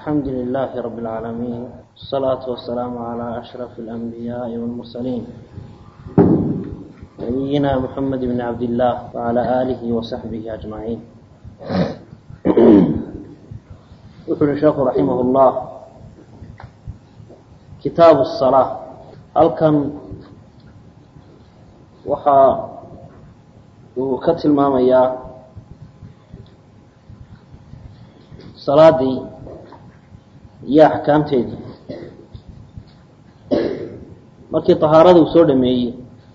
الحمد لله رب العالمين الصلاة والسلام على أشرف الأنبياء والمرسلين نبينا محمد بن عبد الله وعلى آله وصحبه أجمعين يقول الشيخ رحمه الله كتاب الصلاة هل كان وحا وكتل ماميا salaadii iyo axkaamteedii markii طahaarada uu soo dhameeyey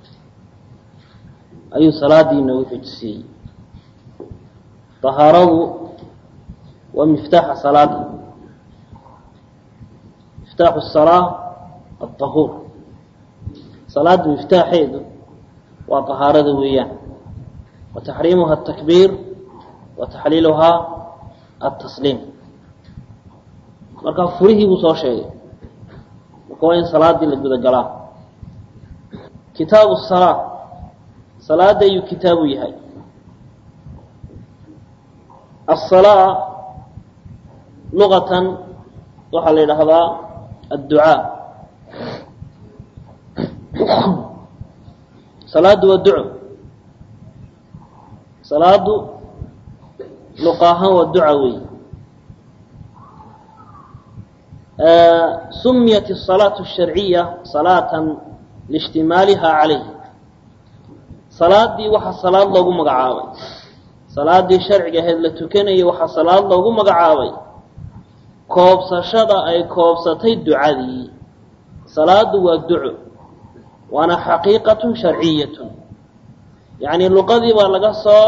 ayuu salaadii inoogu xujisiiyey طahaaradu waa miftaaxa salaada miftaaxu الsalaa aلطahuur salaada miftaaxeedu waa طahaarada weeyaan wa taxriimuha الtakbiir wa taxliiluhaa atasliim markaa furihii buu soo sheegay marka waa in salaadii la guda galaa kitaabu salaa salaada ayuu kitaabu yahay asalaa luqatan waxaa la yidhaahdaa adducaa salaadu waa duco salaadu luqa ahaan waa duca wey sumiyat الصalaaة الsharciya salaatan liاجtimaaliha calayh salaadii waxaa salaad loogu magacaabay salaadii sharciga ahayd la tukanayay waxaa salaad loogu magacaabay koobsashada ay koobsatay ducadii salaadu waa duco waana xaqiiqaة sharciyaة yaعni luqadii baa laga soo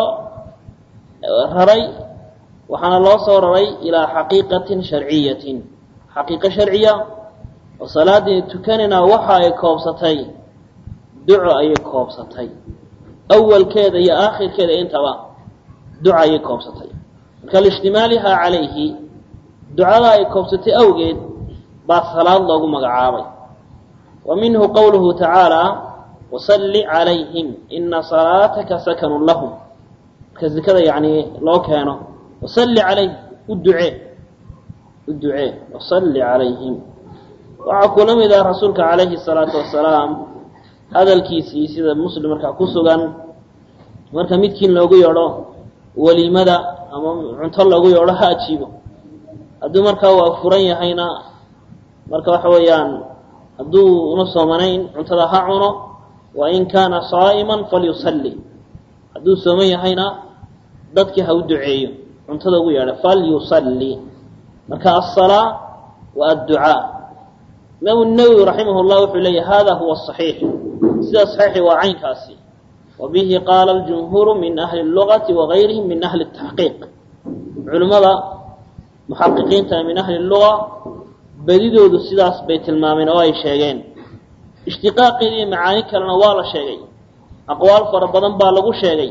raray waxaana loo soo raray ilaa xaqiiqatin sharciyatin xaqiiqo sharciya oo salaadii tukanayna waxa ay koobsatay duco ayay koobsatay awalkeeda iyo aakhirkeeda intaba duco ayay koobsatay marka liijtimaalihaa calayhi ducada ay koobsatay awgeed baa salaad loogu magacaabay wa minhu qowluhu tacaala wasalli calayhim ina salaataka sakanun lahum marka zikada yani loo keeno wasalli calayhim u ducee u ducee wasalli calayhim waxaa kula mid ah rasuulka calayhi salaatu wasalaam hadalkiisii sida muslim markaa ku sugan marka midkiin loogu yeedho weliimada ama cunto loogu yeedho ha ajiibo hadduu markaa waa furan yahayna marka waxa weeyaan hadduu una soomanayn cuntada ha cuno wa in kaana saa'iman falyusalli hadduu sooman yahayna dadkii ha u duceeyo cuntada ugu yeedha falyusalli marka aلsalaa wa adducaa imaamu nawowi raximah llah wuxuu leeyahy hada huwa aصaxiix sida saxiixi waa caynkaasi wa bihi qaala اljumhuuru min ahli اlugati wagayrihim min ahli الtaxqiiq culimmada muxaqiqiinta min ahli اluga bedidoodu sidaas bay tilmaameen oo ay sheegeen ishtiqaaqeeda iyo macaani kalena waa la sheegay aqwaal fara badan baa lagu sheegay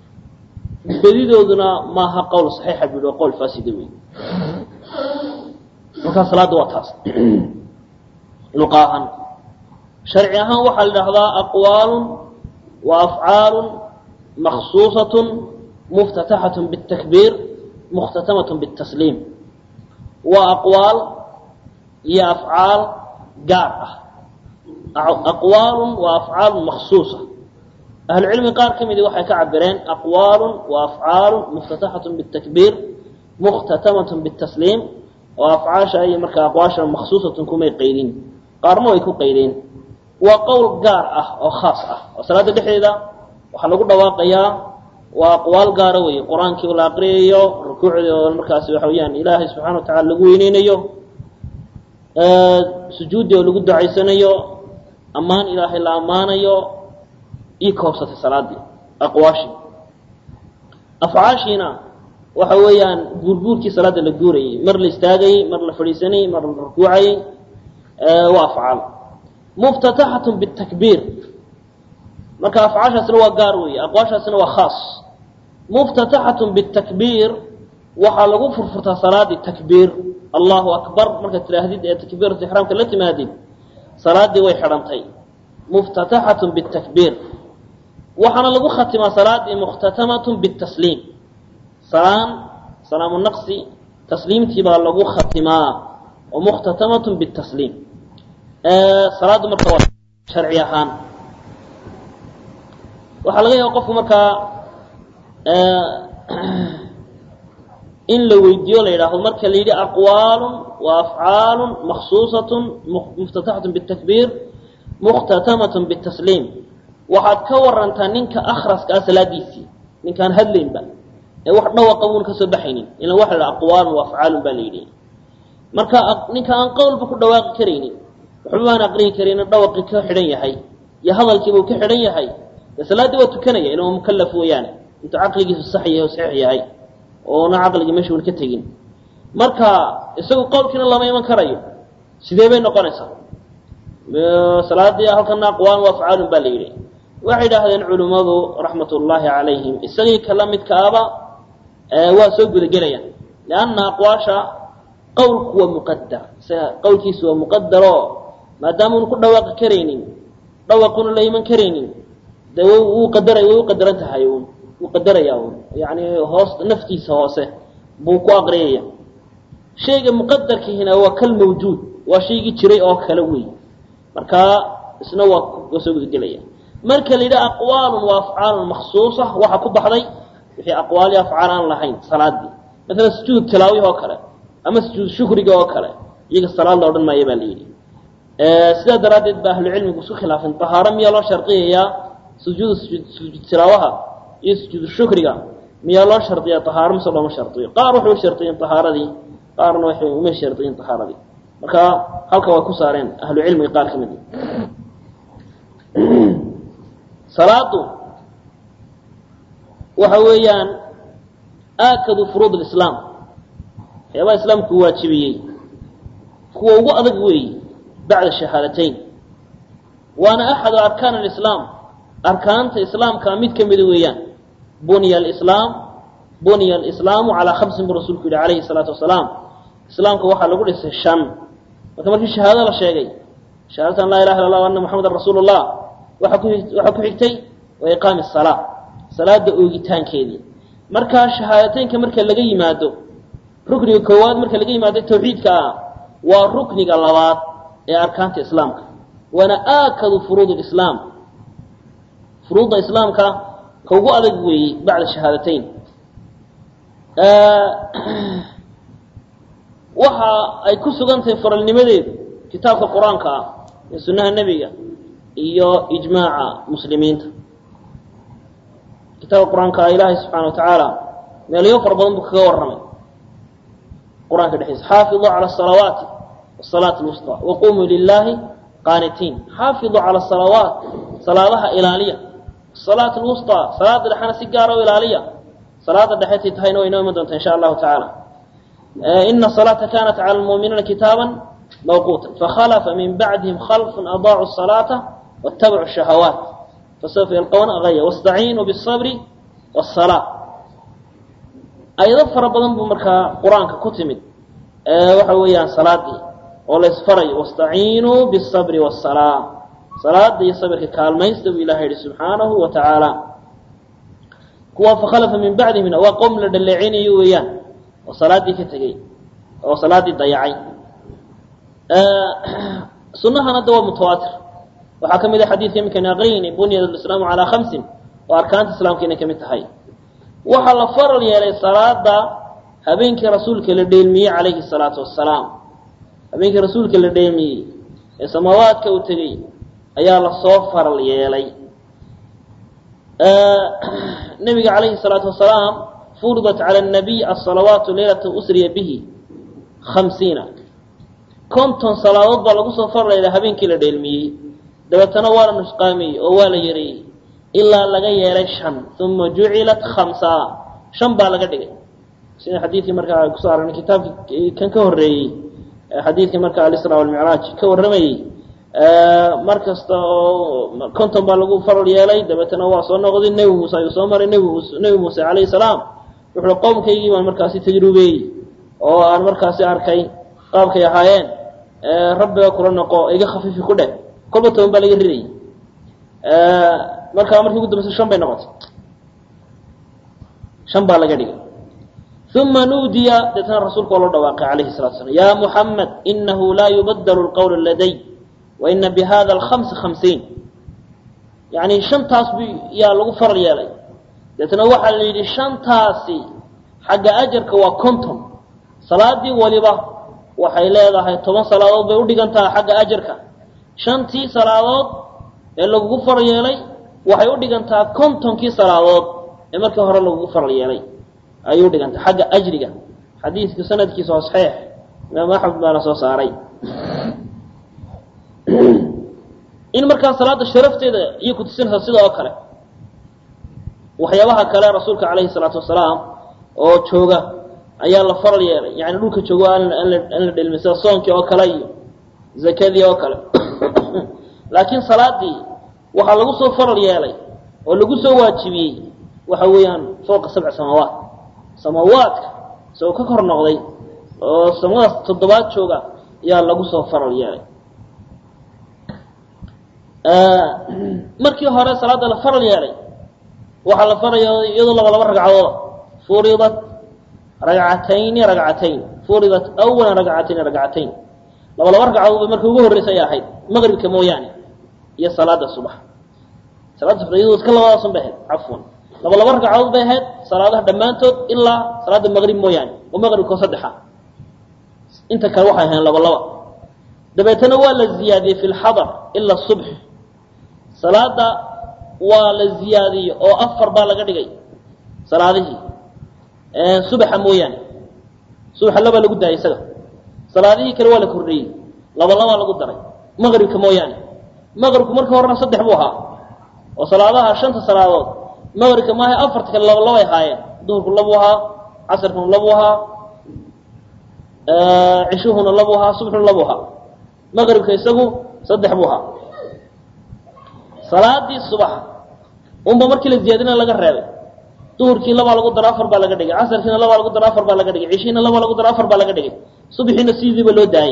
bedidooduna maaha qowl saxiixa bu yihi qowl faasida wey markaa salaadda waa taas luqa ahaan sharci ahaan waxaa la idhahdaa aqwaalun wa afcaalun maksuusatun muftataxatun biاtakbiir mukhtatamatun biاtasliim waa aqwaal iyo afcaal gaar ah aqwaalun wa afcaalun maksuusa ahlucilmi qaar ka midi waxay ka cabireen aqwaalun wa afcaalun muftataxatun bitakbiir mukhtatamatun bitasliim oo afcaasha iyo markaa aqwaasha maksuusatun kumay qaydin qaarna way ku qaydeen waa qowl gaar ah oo khaas ah oo salaada dhexdeeda waxaa lagu dhawaaqayaa waa aqwaal gaara weeye qur-aankii la aqriyayo rukuucdii oo markaasi waxa weyaan ilaahay subxana wa tacala lagu weyneynayo sujuuddii oo lagu ducaysanayo ammaan ilaahay la ammaanayo ii koobsatay salaadii aqwaashii afcaashiina waxa weeyaan guurguurkii salaada la guurayay mar la istaagayey mar la fadhiisanayey mar la rukuucayey waa afcaal muftataxatun bitakbiir marka afcaashaasna waa gaar weeye aqwaashaasna waa khaas muftataxatun bitakbiir waxaa lagu furfurtaa salaadii takbiir allahu akbar markaad tidhaahdid ee takbiiratu ixraamka la timaadid salaadii way xidhantay muftataxatun bitakbiir waxaana lagu khatimaa salaadii mukhtatamatun bitasliim salaan salaamu naqsi tasliimtii baa lagu khatimaa oo mukhtatamatun bitasliim salaaddu marka waa sharci ahaan waxaa laga yaaba qofku markaa in la weydiiyo la yidhaahdo marka la yidhi aqwaalun wa afcaalun maksuusatun muftataxatun bitakbiir mukhtatamatun bitasliim waxaad ka warantaa ninka akhraska ah salaadiisii ninkaan hadlaynba ee wax dhawaqa buun ka soo baxaynin ila waxa la aqwaalun wa afcaalun baa la yidhi marka ninka aan qowlba ku dhawaaqi karaynin waxba baan aqrihi karaynin dhawaqii ka xidhan yahay iyo hadalkiibuu ka xidhan yahay dee salaaddii waa tukanaya ila waa mukallaf weeyaane intuu caqligiisu sax yahay oo saxiix yahay oona caqligii meesha un ka tegin marka isagu qowlkiina lama iman karayo sidee bay noqonaysaa salaadii halkana aqwaan wa afcaalun baa la yidhi waxay idhaahdeen culimmadu raxmat ullaahi calayhim isagii kala midkaaba waa soo gudagelayaan lianna aqwaasha qowlku waa muqadar isaga qowlkiisu waa muqadaroo maadaama unu ku dhawaaqi karaynin dhawaquna la iman karaynin dee wuu qadaray way u qadaran tahay un wuu qadarayaa un yani hoos naftiisa hoose buu ku aqriyaya shayga muqadarkiihina waa kal mawjuud waa shaygii jiray oo kale wey marka isna waa waa soo gudagelaya marka la yidhaha aqwaalun wa afcaalun maksuusa waxaa ku baxday wixii aqwaal iyo afcaal aan lahayn salaadii maalan sujuud tilaawihi oo kale ama sujuud shukriga oo kale iyaga salaad la odhan maayo baa la yidhi sidaa daraaddeed ba ahlucilmigu isku khilaafeen tahaaro miyaa loo shardiyayaa sujuud sujuud tilaawaha iyo sujuud shukriga miyaa loo shardiyaa tahaaro mise looma shardiyo qaar waxay u shardiyen tahaaradii qaarna waxay uma shardiyen tahaaradii marka halka way ku saareen ahlu cilmiga qaar ka mid salaadu waxa weeyaan aakadu furuud lislaam waxyaabaha islaamku waajibiyey kuwa ugu adag weeyi bacda shahaadateyn waana axadu arkaan alislaam arkaanta islaamka mid ka mida weeyaan bunya alislaam bunya alislaamu calaa khamsin buu rasuulku yihi calayhi salaatu wasalaam islaamka waxaa lagu dhisay shan marka markii shahaado la sheegay shahaadatan laa ilaha illa allah ana muxamadan rasuulu llah waaa ku waxaa ku xigtay wa iqaami salaa salaada oogitaankeedii markaa shahaadateynka marka laga yimaado rukniga koowaad marka laga yimaado tawxiidka ah waa rukniga labaad ee arkaanta islaamka waana aakadu furuud lislaam furuudda islaamka ka ugu adag weeyey bacda shahaadateyn waxa ay ku sugan tahay faralnimadeedu kitaabka qur-aanka ah ee sunnaha nebiga iyo ijmaaca muslimiinta kitaabka qur-aanka ah ilaahay subxaana wa tacaala meelyo fara badan buu kaga warramay qur-aanka dhexdiisa xaafiduu cala asalawaati wasalaati lwusطa waqumuu lilaahi qaanitiin xaafiduu cala asalawaat salaadaha ilaaliya asalaat lwusطa salaada dhexena si gaara u ilaaliya salaada dhexetay tahayna way inoo iman doontaa insha allahu tacaala ina salaata kanat cala lmuuminiina kitaaba mawquuta fakhalafa min bacdihim khalfun adaacu salaata watabacuu shahawaat fasawfa yalqawna gaya wastaciinuu bisabri wasalaa ayado fara badan buu markaa qur-aanka ku timid waxa weeyaan salaadii oo la isfarayo wastaciinuu bisabri wasalaa salaada iyo sabirka kaalmaysta buu ilahay yihi subxaanahu wa tacaala kuwa fakhalafa min bacdihimna waa qowm la dhaleecinayo weeyaan oo salaadii ka tegey oo salaadii dayacay sunahan hadda waa mutawaatir waxaa ka mid a xadiidka iminkani aqriyayni bunyad alislaamu calaa khamsin oo arkaanta islaamka inay ka mid tahay waxaa la faral yeelay salaada habeenkii rasuulka la dheelmiyey calayhi salaatu wasalaam habeenkii rasuulka la dheelmiyey ee samaawaadka uu tegey ayaa lasoo faral yeelay nabiga calayhi salaatu wasalaam furidat cala nabiy asalawaatu leylata usriya bihi khamsiina konton salaadood baa lagu soo faral yeelay habeenkii la dheelmiyey dabeetana waa la nusqaamiyey oo waa la yareeyey ilaa laga yeelay shan uma jucilat khamsa shan baa laga dhigay sida xadiidkii markaa kusoo aragna kitaabkii kan ka horreeyey xadiidkii markaa alisra walmicraaj ka warramayey mar kasta oo konton baa lagu faral yeelay dabeetana waa soo noqday nebi muuse ayuu soo maray nb nebi muuse calayhi salaam wuxuu qowmkaygii baan markaasi tajrubeeyey oo aan markaasi arkay qaabkay ahaayeen rabbiga kula noqo iga khafiifi ku dheh kolba toban baa laga ridayay markaa markii ugu dambaysa shan bay noqotay shan baa laga dhigay uma nuudiya deetna rasuulka oo loo dhawaaqay calayhi salatu slam ya muxamed inahu laa yubadalu lqowlu laday waina bihada alkhamsi khamsiin yani shantaas bu yaa lagu faral yeelay deetna waxaa la yidhi shantaasi xagga ajarka waa conton salaadii waliba waxay leedahay toban salaadood bay udhigantaha xagga ajarka shantii salaadood ee lagugu faral yeelay waxay udhigantaa contonkii salaadood ee markii hore lagugu faral yeelay ayay udhigantaa xagga ajriga xadiidka sanadkiisa oo saxiix imaam axmed baana soo saaray in markaa salaada sharafteeda iyo kutusinaysa sida oo kale waxyaabaha kale rasuulka calayhi salaatu wasalaam oo jooga ayaa la faral yeelay yani dhulka joogo aan la dhelmin sida soonkii oo kale iyo zakadii oo kale laakiin salaadii waxaa lagu soo faral yeelay oo lagu soo waajibiyey waxa weeyaan fowqa sabci samaawaat samaawaadka isagoo ka kor noqday oo samadaas toddobaad jooga ayaa lagu soo faral yeelay markii hore salaada la faral yeelay waxaa la faraya iyadoo laba laba ragcadooda furidat ragcatayni ragcatayn furidat awalan ragcatayni ragcatayn laba laba ragcadood bay marka ugu horreysa ay ahayd maqribka mooyaane iyo salaada subax salaada subax iyadoo iska labadaasun bay ahayd cafwan laba laba ragcadood bay ahayd salaadaha dhammaantood ilaa salaada maqrib mooyaane oo maqribkao saddexa inta kale waxay ahayn laba laba dabeetana waa la ziyaadiyey fi lxadar ila subx salaada waa la ziyaadiyey oo afar baa laga dhigay salaadihii subaxa mooyaane subaxa labaa lagu daayay isaga salaadihii kale waa la kordhiyey laba labaa lagu daray maqribka mooyaane maqribku marka horena saddex buu ahaa oo salaadaha shanta salaadood maqribka maaha afarta kale laba labay ahaayeen duhurku labuu ahaa casarkuna labuu ahaa cishuhuna labuu ahaa subxuna labuu ahaa maqribka isagu saddex buu ahaa salaadii subax unba markii la ziyaadina laga reebay duhurkii labaa lagu daro afar baa laga dhigay casarkiina labaa lagu daro afar baa laga dhigay cishiina labaa lagu daro afar baa laga dhigay subaxiina sidiiba loo daayey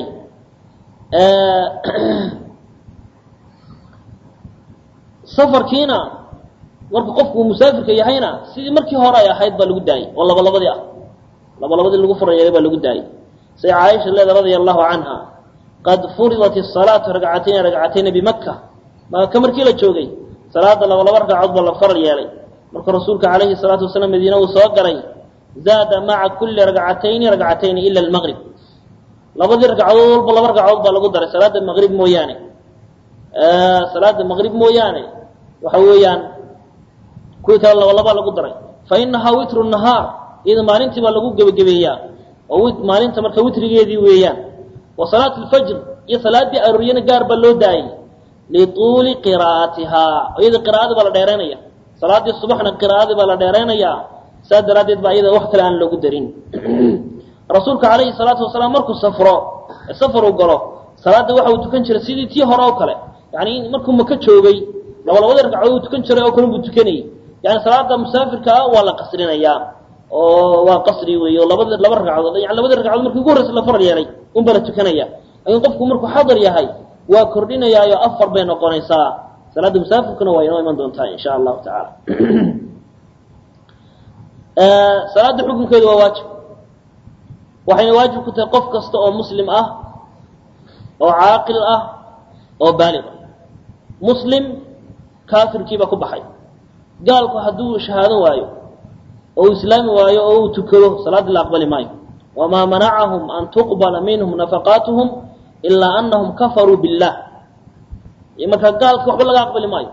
safarkiina marka qofku uu musaafirka yahayna sidii markii hore ay ahayd baa lagu daayey oo laba labadii ah laba labadii lagu farayeelay baa lagu daayey say caaisha leeda radia allahu canha qad furidat الsalaatu ragcatayni ragcatayni bimaka maka markii la joogay salaada laba laba ragcadood baa la faral yeelay markuu rasuulka calayhi salaatu wasalaam madiine uu soo galay zaada maca kuli ragcatayni ragcatayni ila almaqrib labadii ragcadood walba laba ragcadood baa lagu daray salaada maqrib mooyaane salaada maqrib mooyaane waxa weeyaan kuwii kale laba labaa lagu daray fa inahaa witru nahaar iyada maalintii baa lagu gebagabeeyaa oo maalinta marka witrigeedii weeyaan wa salaat lfajr iyo salaadii arooriyana gaar baa loo daayey lituuli qiraa'atihaa iyada qiraa'adii baa la dheeraynaya salaadii subaxna qiraa'adii baa la dheeraynayaa saas daraaddeed baa iyada wax kale aan loogu darin rasuulka calayhi salaatu wasalaam markuu safro safar uu galo salaadda waxa uu tukan jiray sidii tii hore oo kale yani markuu maka joogay laba labadii ragcadood uu tukan jiray oo kale buu tukanayay yani salaada musaafirka ah waa la qasrinayaa oo waa qasri weey oo labada laba ragcadood yani labadii ragcadood markii ugu horreysa la faral yeelay unbaa la tukanaya laakiin qofku markuu xadar yahay waa kordhinayaayo afar bay noqonaysaa salaada musaafirkuna waa inoo iman doontaa insha allahu tacaala salaada xukunkeedu waa waajib waxayna waajib ku tahay qof kasta oo muslim ah oo caaqil ah oo baalig ah muslim kaafirkiiba ku baxay gaalku hadduu shahaadan waayo oo uu islaami waayo oo uu tukado salaadii la aqbali maayo wamaa manacahum an tuqbala minhum nafaqaatuhum ilaa anahum kafaruu billah markaa gaalka waxba laga aqbali maayo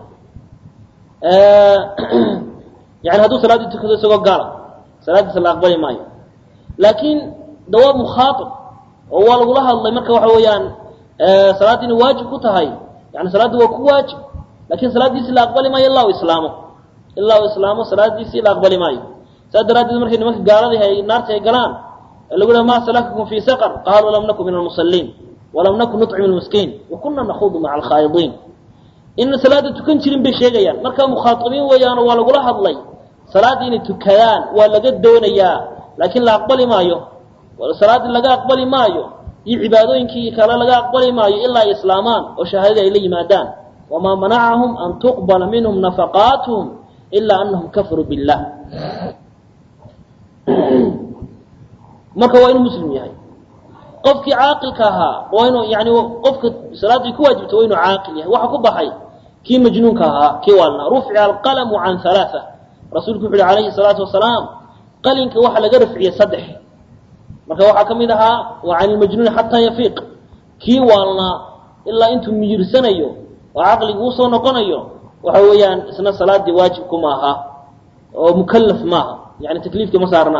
yani hadduu salaaddii tukado isagoo gaala salaaddiisa la aqbali maayo laakiin de waa mukhaaib oo waa lagula hadlay marka waxa weeyaan salaaddii inay waajib ku tahay yani salaaddii waa ku waajib lakin salaaddiisii la aqbali maayo ilaa u islaamo ilaa u islaamo salaaddiisii la aqbali maayo saas daraaddeed markay nimanka gaaladii ay naarta ay galaan lagu leha ma salakakum fii saqr qaaluu lam nakun min almusaliin walam nakun nuطcim lmiskiin wakuna nakuudu maca alkhaa'idiin inna salaada tukan jirin bay sheegayaan marka mukhaaibiin weeyaano waa lagula hadlay salaaddii inay tukadaan waa laga doonayaa laakiin la aqbali maayo salaaddii laga aqbali maayo iyo cibaadooyinkii kale laga aqbali maayo ilaa ay islaamaan oo shahaadadii ay la yimaadaan wamaa manacahum an tuqbala minhum nafaqaatuhum ilaa anahum kafaruu billah marka waa inuu muslim yahay qofkii caaqilka ahaa waa inuu yani qofka salaadii ku waajibta waa inuu caaqil yahay waxa ku baxay kii majnuunka ahaa kii waalnaa rufica alqalamu can halaaa rasuulku wuxu uhi calayhi salaatu wasalaam qalinka waxa laga rafciyey saddex marka waxaa ka mid ahaa wa can ilmajnuuni xataa yafiiq kii waalnaa ilaa intuu miyirsanayo oo caqligu usoo noqonayo waxa weeyaan isna salaadii waajibku maaha oo mukalaf maaha yani takliifka ma saarna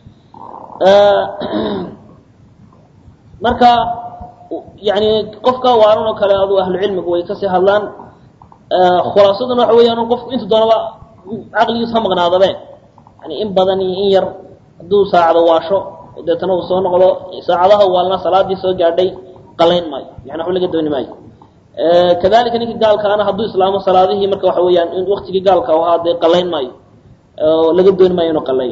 marka yani qofka waalan oo kale adu ahlucilmigu way kasii hadlaan khulaasaduna waxa weeyaan qofku intu doonaba caqligiis ha maqnaadabe yani in badan iyo in yar hadduu saacado waasho deetana uu soo noqdo saacadaha waalna salaadii soo gaadhay qalayn maayo yani waxba laga dooni maayo kadalika ninka gaalkaana hadduu islaamo salaadihii marka waxa weeyaan in waktigii gaalka ahaa dee qalayn maayo oo laga dooni maayo inuu qaleeyo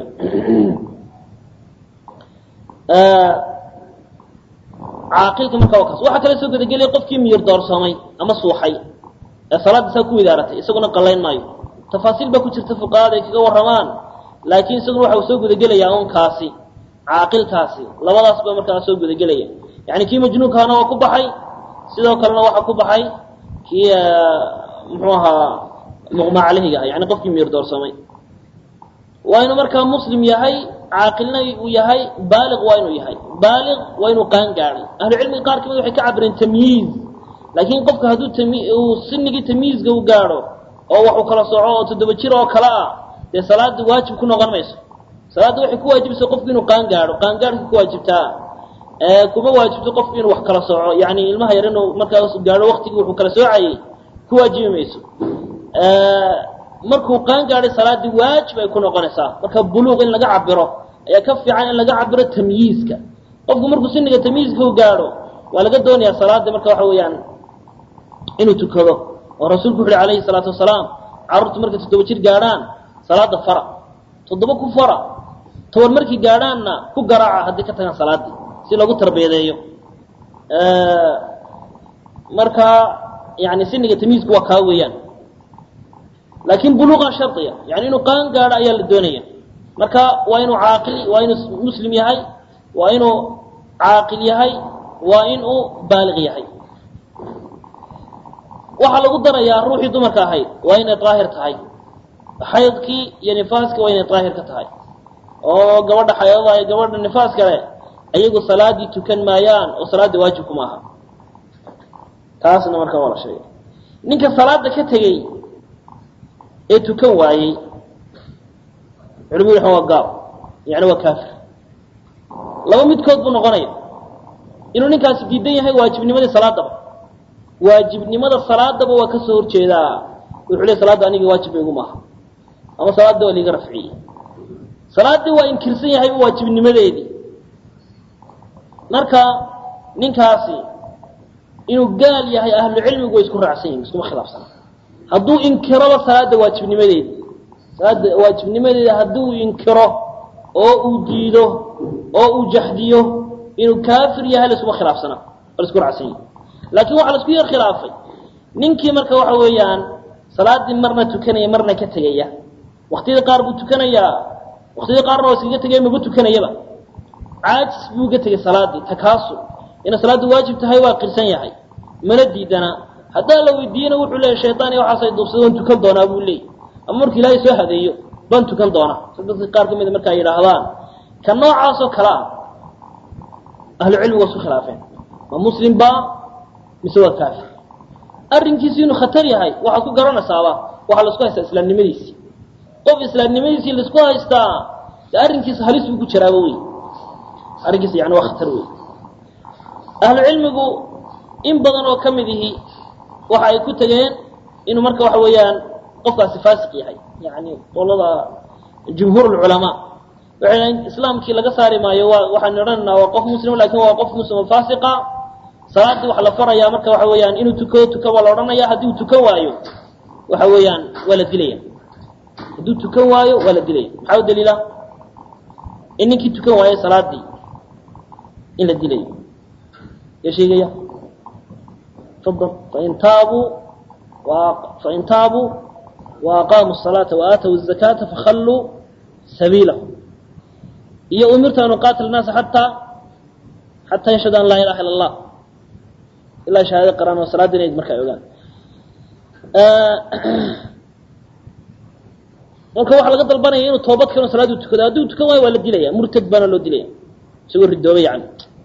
caaqilka marka waa kaas waxaa kale soo gudagelaya qofkii miyir doorsoomay ama suuxay ee salaadda saa ku widaaratay isaguna qalayn maayo tafaasiil baa ku jirta fuqahada ay kaga warramaan laakiin isaguna waxa uu soo gudagelayaa un kaasi caaqilkaasi labadaas baa markaa soo gudagelaya yani kii majnuunkaana waa ku baxay sidoo kalena waxaa ku baxay kii muxuu ahaa muqma caleyhiga ah yani qofkii miyir doorsoomay waa inuu markaa muslim yahay caaqilna uu yahay baaliq waa inuu yahay baaliq waa inuu qaan gaadhay ahlucilmiga qaar kamid waxay ka cabireen tamyiiz laakiin qofka hadduu uu sinigii tamyiizka u gaadho oo waxuu kala soco oo toddoba jir oo kale ah dee salaada waajib ku noqon mayso salaadda waxay ku waajibaysa qofku inuu qaan gaadho qaangaadhka ku waajibtaa kuma waajibto qofku inuu wax kala soco yani ilmaha yar inuu markaas gaadho waktigii wuxuu kala soocayay ku waajibi mayso markuu qaan gaadhay salaaddii waajib ay ku noqonaysaa marka buluuq in laga cabiro ayaa ka fiican in laga cabiro tamyiizka qofku markuu siniga tamyiizka u gaadho waa laga doonayaa salaadda marka waxa weeyaan inuu tukado oo rasuulku wuxu uhi alayhi salaatu wasalaam carruurtu markay toddoba jir gaadhaan salaada fara toddoba ku fara toban markii gaadhaanna ku garaaca haddii ka tagaan salaaddii si loogu tarbiyadeeyo marka yani siniga tamyiizku waa kaa weeyaan laakiin buluuqa shardiya yani inuu qaan gaadho ayaa la doonaya marka waa inuu caaqil waa inuu muslim yahay waa inuu caaqil yahay waa inuu baaliq yahay waxaa lagu darayaa ruuxii dumarka ahayd waa inay daahir tahay xaydkii iyo nifaaskii waa inay daahir ka tahay oo gabadha xaydada iyo gabadha nifaas kale ayagu salaadii tukan maayaan oo salaaddii waajibku maaha taasna marka waa la sheegay ninka salaada ka tegey ee tukan waayey culimadu waxan waa gaal yani waa kaafir laba midkood buu noqonaya inuu ninkaasi diidan yahay waajibnimadii salaadaba waajibnimada salaadaba waa kasoo horjeedaa wuxuu le salaadda aniga waajib igu maaha ama salaadda waa liiga rafciyey salaaddii waa inkirsan yahayba waajibnimadeedii marka ninkaasi inuu gaal yahay ahlucilmigu way isku raacsan yihin iskuma khilaafsana hadduu inkiroba salaadda waajibnimadeedi salaadda waajibnimadeeda hadduu inkiro oo uu diido oo uu jaxdiyo inuu kaafir yahay laskuma khilaafsana waa laisku raacsan yihi laakiin waxaa laisku yar khilaafay ninkii marka waxa weeyaan salaaddii marna tukanaya marna ka tegaya waktiyada qaar buu tukanayaa waktiyada qaarna waa iskaga tegaya maba tukanayaba caajis buu ga tegay salaaddii takaasul inay salaaddu waajib tahay waa qirsan yahay mana diidana haddaa la weydiiyena wuxuu leeyahy shaytaan iyo waxaasay duubsada waan tukan doonaa buu leeyay ama markuu ilaahay soo hadeeyo baan tukan doonaa si dadka qaar ka mida markaa yidhaahdaan ka noocaasoo kale ah ahlucilmigu waa isku khilaafeen ma muslim baa mise waa kaafir arrinkiisi inuu khatar yahay waxaad ku garanaysaaba waxaa laisku haystaa islaamnimadiisii qof islaamnimadiisii laisku haystaa de arrinkiisa halis buu ku jiraaba wey arrinkiisa yani waa khatar wey ahlu cilmigu in badan oo ka mid ihi waxa ay ku tegeen inuu marka waxa weeyaan qofkaasi faasiq yahay yani qolada jumhuur lculamaa waxay dhahen islaamkii laga saari maayo waa waxaan odhanaynaa waa qof muslim lakin waa qof muslim oo faasiqa salaaddii waxa la farayaa marka waxa weeyaan inuu tukado tukan waa la odhanaya haddii uu tukan waayo waxa weeyaan waa la dilaya hadduu tukan waayo waa la dilaya maxaa u daliila in ninkii tukan waayo salaaddii in la dilayo ya sheegaya fadal fain taabuu fain taabuu wa aqaamuu الصalaata wa aatow الzakaata fakhalluu sabiilahum iyo umirtu an uqaatil naasa xataa xataa yashhadu an laa ilaha illa allah ilaa shahaado qaraan oo salaadda inayd marka ay ogaan marka waxaa laga dalbanaya inuu toobad keeno salaadu tukado hadduu tukan waayo waa la dilaya murtad baana loo dilaya isagoo ridoobay yani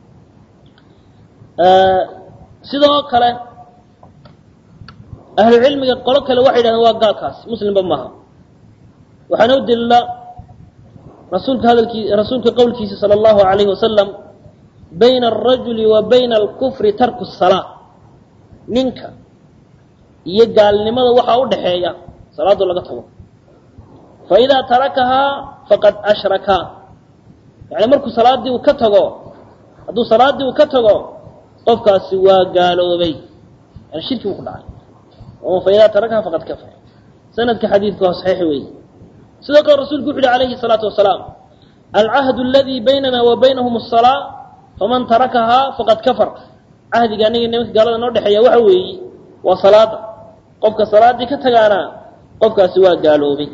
sidoo kale ahlucilmiga qolo kale waxay yidhahdeen waa gaalkaas muslimba maaha waxaana u daliila rasuulka hadalkii rasuulka qowlkiisa sala allahu alayhi wasalam bayna alrajuli wa bayna alkufri tarku salaa ninka iyo gaalnimada waxaa u dhaxeeya salaadoo laga tago fa idaa tarakahaa faqad ashraka yani markuu salaaddii uu ka tago hadduu salaaddii uu ka tago qofkaasi waa gaaloobay yani shirki buu ku dhacay fa idaa tarakahaa faqad kafar sanadka xadiidka waa saxiix weeye sidoo kale rasulku wuxu uhi alayhi الsalaatu wasalaam alcahd اladii baynana wa baynahum الsalaa faman tarakahaa faqad kafar cahdiga aniga nimanka gaalada noo dhexeeya waxa weeye waa salaada qofka salaaddii ka tagaana qofkaasi waa gaaloobay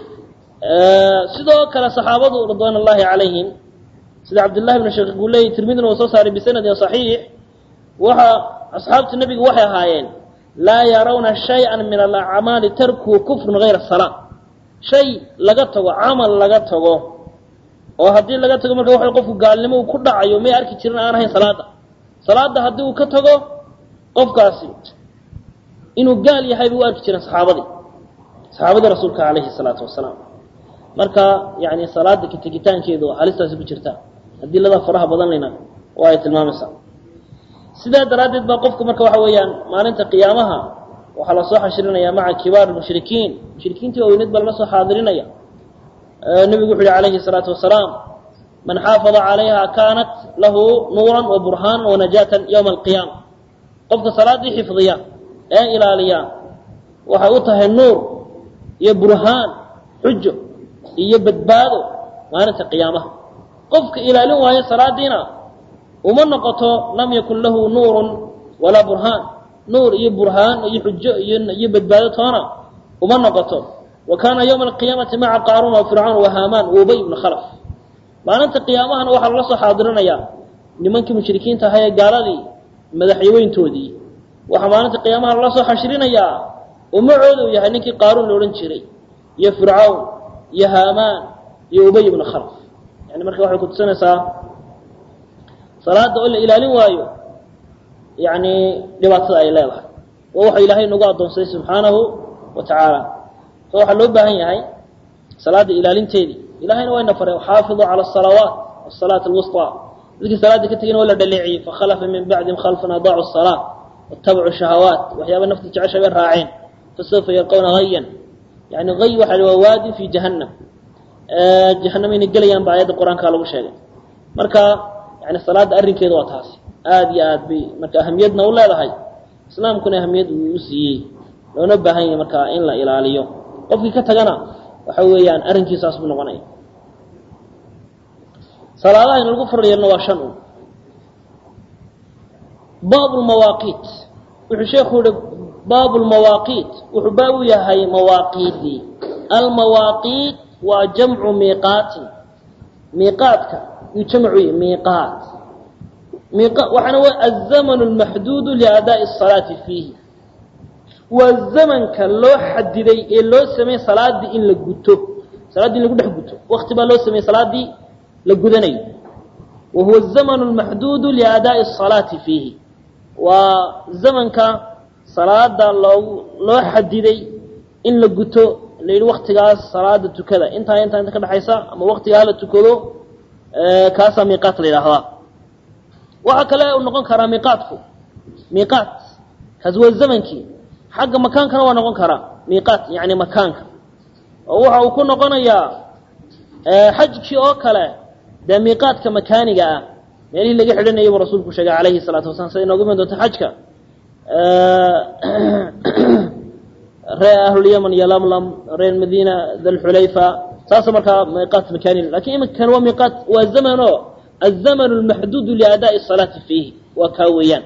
sidoo kale saxaabadu ridwan اllahi calayhim sida cabdillahi bn sheekh guuley tirmidina uu soo saaray bisanadin صaxiix waxa asxaabta nebigu waxay ahaayeen laa yarawna shayئa min alacmaali tarkuhu kufrun gayra الsalaa shay laga tago camal laga tago oo haddii laga tago marka waxa qofku gaalnimo uu ku dhacayo may arki jirin aan ahayn salaada salaada haddii uu ka tago qofkaasi inuu gaal yahay bay u arki jireen saxaabadii saxaabadii rasuulka calayhi salaatu wasalaam marka yani salaada ka tegitaankeedu halistaasi ku jirta adilada faraha badan lena waa ay tilmaamaysaa sidaa daraaddeed baa qofku marka waxa weeyaan maalinta qiyaamaha waxaa lasoo xashirinaya maca kibaar mushrikiin mushrikiintii weyneed baa lala soo xaadirinaya nebigu wuxu uhi calayhi الsalaatu wasalaam man xaafada calayha kaanat lahu nuuran wa burhaan wa najaatan ywma alqiyaama qofka salaaddii xifdiya ee ilaaliya waxay u tahay nuur iyo burhaan xujo iyo badbaado maalinta qiyaamaha qofka ilaalin waayo salaadiina uma noqoto lam yakun lahu nuurun walaa burhaan nuur iyo burhaan iyo xujo iyo badbaado toona uma noqoto wa kaana ywma alqiyaamati maca qaaruun wa fircawn wa haamaan wa ubay ibna khalaf maalinta qiyaamahana waxaa lala soo xaadirinayaa nimankii mushrikiinta ahaa ee gaaladii madaxyaweyntoodii waxaa maalinta qiyaamaha lala soo xashirinayaa umacooda uu yahay ninkii qaaruun la odhan jiray iyo fircawn iyo haamaan iyo ubay ibna khalaf yani marka waxay kutusinaysaa salaada oo la ilaalin waayo yani dhibaatada ay leedahay waa waxa ilaahay nagu addoonsaday subxaanahu wa tacaala so waxaa loo baahan yahay salaada ilaalinteedii ilahayna wayna faray xaafiduu cala asalawaat asalaat alwusطaa dadkii salaada ka tegin waa la dhaleeciyey fakhalafa min bacdihim khalfan adaacu الsalaa watabacuu shahawaat waxyaaba nafta jecesha bay raaceen fasawfa yalqawna hayan yani hay waxa waa waadin fi jahannam jahanam inay gelayaan ba aayadda qur-aanka lagu sheegay marka yani salaada arrinkeeda waa taasi aada iyo aad bay marka ahamiyadna u leedahay islaamkuna ahamiyad uu u siiyey loona baahan yahay marka in la ilaaliyo qofkii ka tagana waxa weeyaan arrinkiisaas buu noqonaya salaadaha in lagu faryeelno waa shan un baab lmawaaqiit wuxuu sheekhu yihi baab lmawaaqiit wuxuu baab u yahay mawaaqiidii almawaaqiit waa jamcu miiqaatin miiqaadka yuu jamcu yahy miiqaat waxaana wa azamanu lmaxduudu liadaa'i الsalaati fiihi waa zamanka loo xadiday ee loo sameeyey salaaddii in la guto salaaddii in lagu dhex guto wakti baa loo sameeyey salaaddii la gudanayo wa huwa الzamanu اlmaxduudu liadaa'i الsalaati fiihi waa zamanka salaada loogu loo xadiday in la guto la yidhi waktigaas salaada tukada intaa intaa inta ka dhexaysa ama waktigaa la tukado kaasaa miiqaat la yidhaahdaa waxaa kale u noqon karaa miiqaatku miiqaat kaasi waa zamankii xagga makaankana waa noqon karaa miiqaat yani makaanka oo waxa uu ku noqonayaa xajkii oo kale dee miiqaadka makaaniga ah meelihii laga xidhanayay buu rasuulku sheegay calayhi salaatu wasalam sida inoogu iman doonto xajka reer ahlulyaman iyo lamlam reer madiina dalxulayfa saasa markaa miiqaat makaani lakin iminkan waa miiqaat waa zaman oo الزmن المحduud لأdاء الصلاaةi فيihi waa kaa weeyaan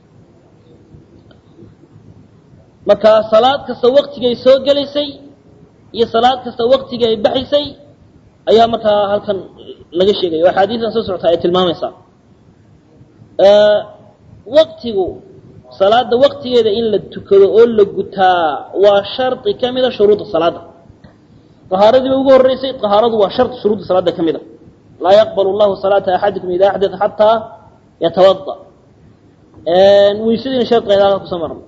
marka salaad kasta waktigay soo gelaysay iyo salaad kasta waktigay baxaysay ayaa markaa halkan laga sheegaya oo axaadiidan soo socota ay tilmaamaysaa waktigu salaada waktigeeda in la tukado oo la gutaa waa shardi ka mida shuruudda salaada طahaaradii ba ugu horeysay طahaaradu waa shard shuruudda salaada ka mida laa yaqbal اllahu salaata axadikum ida axdaa xataa yatawada weysadiina shardigeeda halka kusoo marno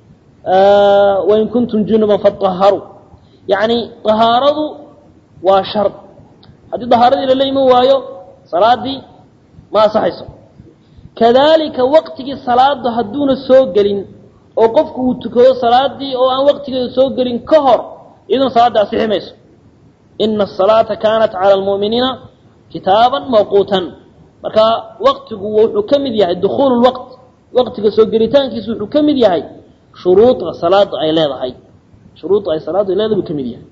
wain kuntum junuban faطaharuu yani طahaaradu waa shard haddii طahaaradii lala iman waayo salaadii ma asaxayso kadalika waqtigii salaada hadduuna soo gelin oo qofku uu tukado salaadii oo aan waqtigeeda soo gelin ka hor iyaduna salaada asixi mayso ina الsalaata kanat calى اlmu'miniina kitaaba mawquutan marka waqtigu wuxuu ka mid yahay dukuul اwaqt waqtiga soo gelitaankiisu wuxuu ka mid yahay shuruuda salaada ay leedahay shuruudda ay salaadu ay leedahay buu ka mid yahay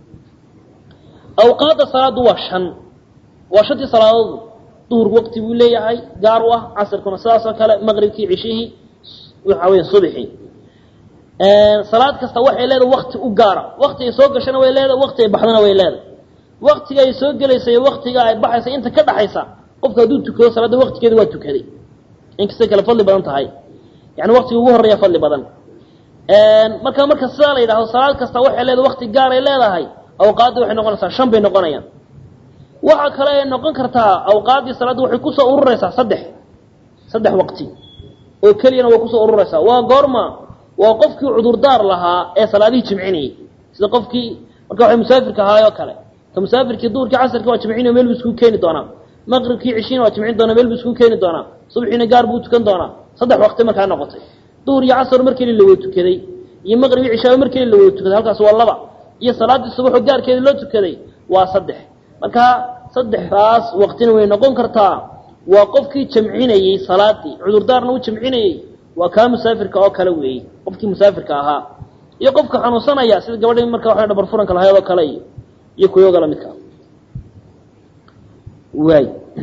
awqaadda salaadu waa shan waa shantii salaadood duhur waqti buu leeyahay gaar u ah casirkuna sidaasoo kale maqribkii cishihii waxa weya subxii salaad kasta waxay leedahay wakti u gaara wakti ay soo gashana way leedahay wakti ay baxdana way leedahay waktiga ay soo gelaysa iyo waktiga ay baxaysa inta ka dhaxaysa qofka hadduu tukado salaada waktigeeda waa tukaday inkastay kale fadli badan tahay yani waktiga ugu horeeya fadli badan marka marka sidaa la yidhahdo salaad kasta waxay leedahay wakti gaar ay leedahay awqaaddi waxay noqonaysaa shan bay noqonayaan waxa kale ay noqon kartaa awqaaddii salaadda waxay kusoo ururaysaa saddex saddex waqti oo keliyana way kusoo ururaysaa waa goorma waa qofkii cudurdaar lahaa ee salaadihii jimcinayay sida qofkii marka waxay musaafirka ahaayoo kale ka musaafirkii duhurkii casarkii waa jimcinayo meel buu iskugu keeni doonaa maqribkii cishiina waa jimcin doonaa meel buu iskugu keeni doonaa subxiina gaar buu tukan doonaa saddex waqti markaa noqotay duhur iyo casar mar keli la wada tukaday iyo maqrib iyo cishaaba mar keli la wada tukaday halkaas waa laba iyo salaaddii subaxoo gaarkeeda loo tukaday waa saddex marka saddexdaas waqtina way noqon kartaa waa qofkii jamcinayey salaadii cudurdaarna u jamcinayey waa kaa musaafirka oo kale weeyey qofkii musaafirka ahaa iyo qofka xanuunsanaya sida gabadhii marka waxa dhabar furanka lahayd oo kale iyo iyo kuyooga la midka waay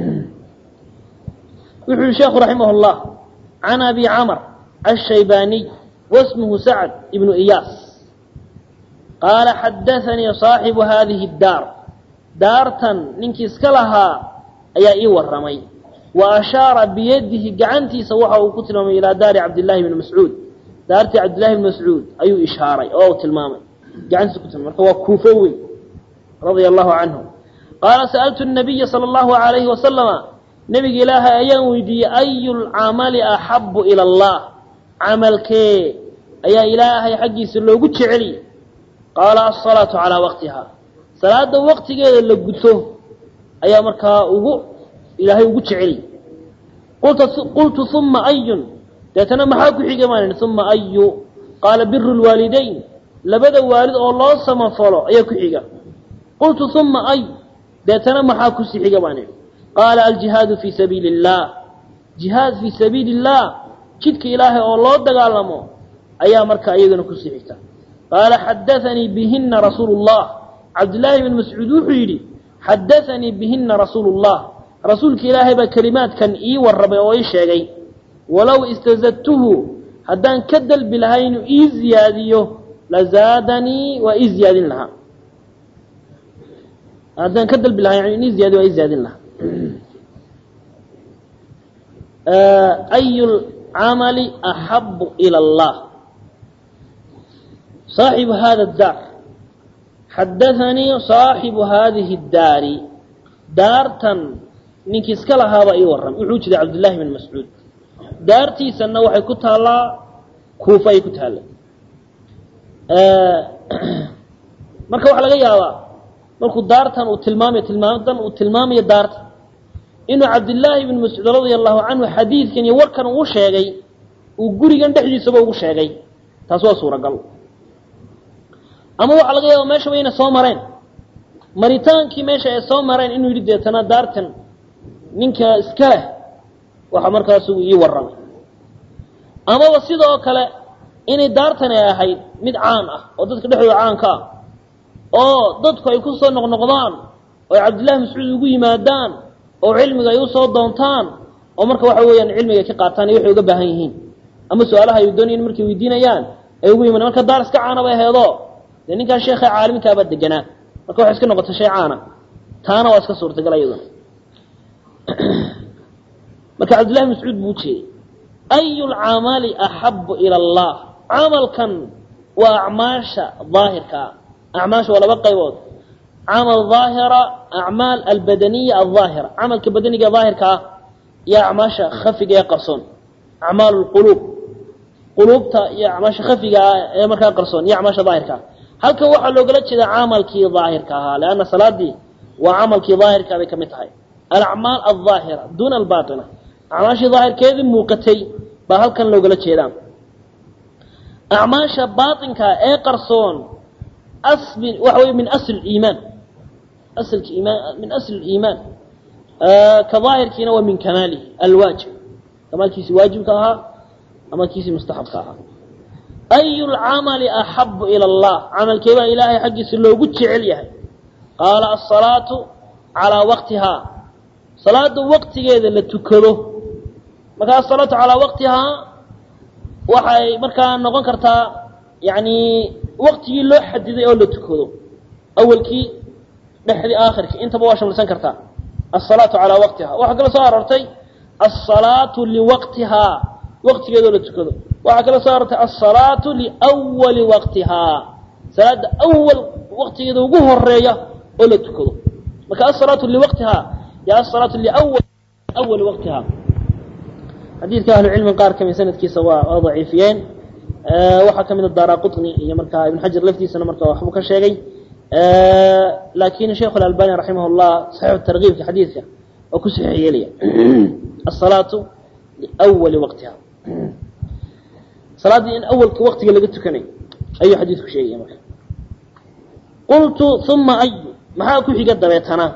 wuxuu yihi sheekhu raximah اllah can abi camr الshaybaniy wasmuhu sacd ibnu iyaas qaala xadaanii صaaxibu hadihi اdaar daartan ninkii iska lahaa ayaa ii warramay wa ashaara biyadihi gacantiisa waxa uu ku tilmaamay ilaa daari cabdillahi bni mascuud daartii cabdillahi bni mascuud ayuu ishaaray oo uu tilmaamay gacantiisa ku tilmay marka waa kuufo weyn radia allahu canhu qaala sa'altu nabiya sala allahu alayhi wasalama nebiga ilaahay ayaan weydiiyey ayu lcamali axabu ila allah camalkee ayaa ilaahay xaggiisa loogu jeceli qaala asalaatu calaa waqtiha salaada waqtigeeda la guto ayaa markaa ugu ilaahay ugu jeceli qultu uma ayun deetana maxaa ku xiga maan uma ayu qaala biru lwaalidayn labada waalid oo loo samafalo ayaa ku xiga qultu uma ay deetana maxaa kusii xiga baan idhi qaala aljihaadu fii sabiili اllah jihaad fii sabiili اllah jidka ilaahay oo loo dagaalamo ayaa markaa iyagana kusii xigta qaala xadaanii bihina rasuulu اllah cabdillaahi bn mascuud wuxuu yidhi xadaanii bihina rasuulu اllah rasuulka ilaahay baa kelimaadkan ii warramay oo ii sheegay walow istazadtuhu haddaan ka dalbi lahaa inuu ii ziyaadiyo lazaadanii waa ii ziyaadin lahaa haddaan ka dalbi lahaa yani ii ziyaadiyo waa ii ziyaadin lahaa ayu lcamali axabu ila allah صaaxibu hada daar xadaanii صaaxibu hadihi اdaari daartan ninkii iska lahaabaa ii warram wuxuu jiray cabdullaahi bn mascuud daartiisanna waxay ku taallaa kuufa ay ku taalla marka waxaa laga yaabaa markuu daartan uu tilmaamayo tilmaamadan uu tilmaamayo daarta inuu cabdillaahi bn mascuud radia allahu canhu xadiidkan iyo warkan uu sheegay uu gurigan dhexdiisaba ugu sheegay taas waa suuragal ama waxaa laga yaaba meesha wayna soo mareen maritaankii meesha ay soo mareen inuu yidhi deetana daartan ninka iska leh waxa markaasu ii warramay amaba sidoo kale inay daartani ahayd mid caan ah oo dadka dhexdooda caanka ah oo dadku ay ku soo noqnoqdaan oo ay cabdillahi mascuud ugu yimaadaan oo cilmiga ay usoo doontaan oo marka waxa weeyaan cilmiga ay ka qaataan iyo waxay uga baahan yihiin ama su-aalaha ay doonayan markay weydiinayaan ay ugu yimaadaan marka daar iska caana bay aheedoo dee ninkaa sheekha caalimkaabaa deganaa marka waxay iska noqotay shay caana taana waa iska suurtagal iyaduna marka cabdillahi mascuud buu ujeeday ayu lcamali axabu ila allah camalkan waa acmaasha daahirkaa acmaasha waa laba qaybood camal daahira acmaal albadaniya aldaahira camalka badaniga daahirka ah iyo acmaasha khafiga ee qarsoon acmaal lquluub quluubta iyo acmaasha khafiga ah ee markaa qarsoon iyo acmaasha daahirka ah halkan waxaa loogala jeedaa camalkii daahirka ahaa leanna salaadii waa camalkii daahirkaa bay ka mid tahay alacmaal aldaahira duuna albaatina acmaashii daahirkeedii muuqatay baa halkan loogala jeedaa acmaasha baatinka ee qarsoon asbi waxa wey min asl iimaan aslka iimaan min asl iimaan ka daahirkiina waa min kamaalihi alwaajib kamaalkiisii waajibka ahaa ama kiisii mustaxabka ahaa ayu lcamali axabu ila allah camalkee baa ilaahay xaggiisa loogu jecel yahay qaala asalaatu calaa waqtihaa salaada waqtigeeda la tukado markaa asalaatu calaa waqtihaa waxay markaa noqon kartaa yani waqtigii loo xadiday oo la tukado awalkii dhexdii aakhirkii intaba waa shamlisan kartaa asalaatu calaa waqtiha waxaa kala soo aroortay asalaatu liwaqtihaa waqtigeedoo la tukado waxaa kala soo aroortay asalaatu liwali waqtihaa salaada awal waqtigeeda ugu horeeya oo la tukado marka asalaatu liwaqtihaa iyo asalaatu liwali waqtihaa xadiidka ahlucilmi qaar kamid sanadkiisa waa waa daciifiyeen waxaa kamid a daara qutni iyo markaa ibn xajar laftiisana marka waxbuu ka sheegay lakin sheikh األbani raximah الlah صaxiix tarkiibka xadiidka oo ku saxiix yeelaya الصalaaةu liأwali waqtiha salaaddii in awalka waqtiga laga tukanayo ayuu xadiidku sheegaya marka qultu ثuma ayu maxaa ku xiga dabeetana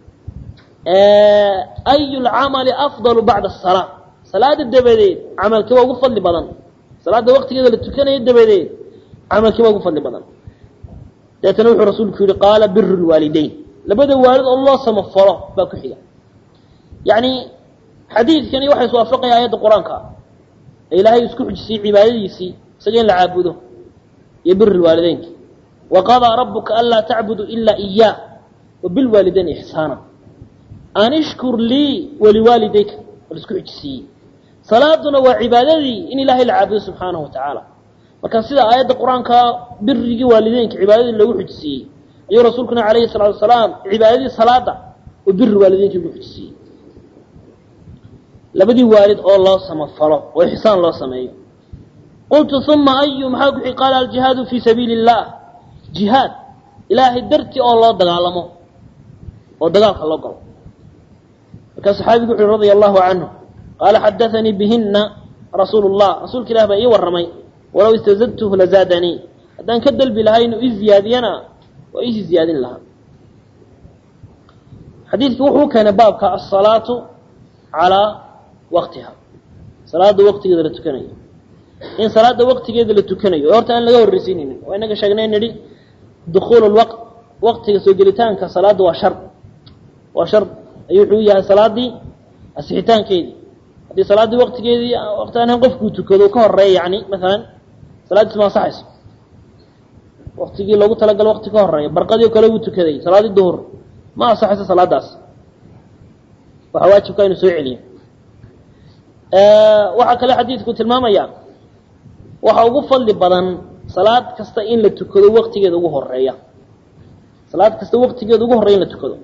ayu اlcamali afضal bacda الصalاة salaada dabadeed camalkii waa ugu fadli badan salaada waqtigeeda la tukanayo dabadeed camalkii waa ugu fadli badan deetana wuxuu rasuulku yihi qaala biru lwaalidayn labada waalid oo loo samafalo baa ku xiga yacni xadiidkani waxay iswaafaqaya aayadda qur-aanka ee ilaahay isku xujisiyey cibaadadiisii isaga in la caabudo iyo biri lwaalideynka waqadaa rabuka anlaa tacbudu ilaa iyaah wa bilwaalidayn ixsaana an ishkur lii waliwaalidayka waa la isku xujisiiyey salaaduna waa cibaadadii in ilaahay la caabudo subxaanahu wa tacaala marka sida aayadda qur-aanka birigii waalideynka cibaadadii loogu xujisiiyey ayuu rasuulkuna calayhi salaatu wasalaam cibaadadii salaada oo biri waalideynka ugu xujisiiyey labadii waalid oo loo samafalo oo ixsaan loo sameeyo qultu uma ayu maxaa kuxi qaala aljihaadu fii sabiili اllah jihaad ilaahay dartii oo loo dagaalamo oo dagaalka loo galo markaa saxaabigu wuxu uhi radia allahu canhu qaala xadaanii bihina rasuulu اllah rasuulka ilah baa ii warramay walow istazadtuhu lazaadanii haddaan ka dalbi lahay inuu ii ziyaadiyana waa iisii ziyaadin lahaa xadiidki wuxuu keenay baabka asalaatu calaa waqtiha salaada waqtigeeda la tukanayo in salaada waqtigeeda la tukanayo horta aan laga horreysiinaynin waa inaga sheegnay nidhi dukuulu lwaqt waqtiga soo gelitaanka salaadda waa shar waa shar ayuu wuxuu yahay salaadii asixitaankeedii haddii salaaddii waqtigeedii waqti aan qofkuu tukado ka horeeya yani maalan salaaddiis ma ansaxayso waqtigii loogu talagalo waqti ka horeeya barqadii oo kale wuu tukaday salaaddii duhur ma ansaxayso salaadaas waxaa waajibka inuu soo celiyo waxaa kale xadiidku tilmaamaya waxa ugu fadli badan salaad kasta in la tukado waqtigeeda ugu horeeya salaad kasta waqtigeeda ugu horeya in la tukado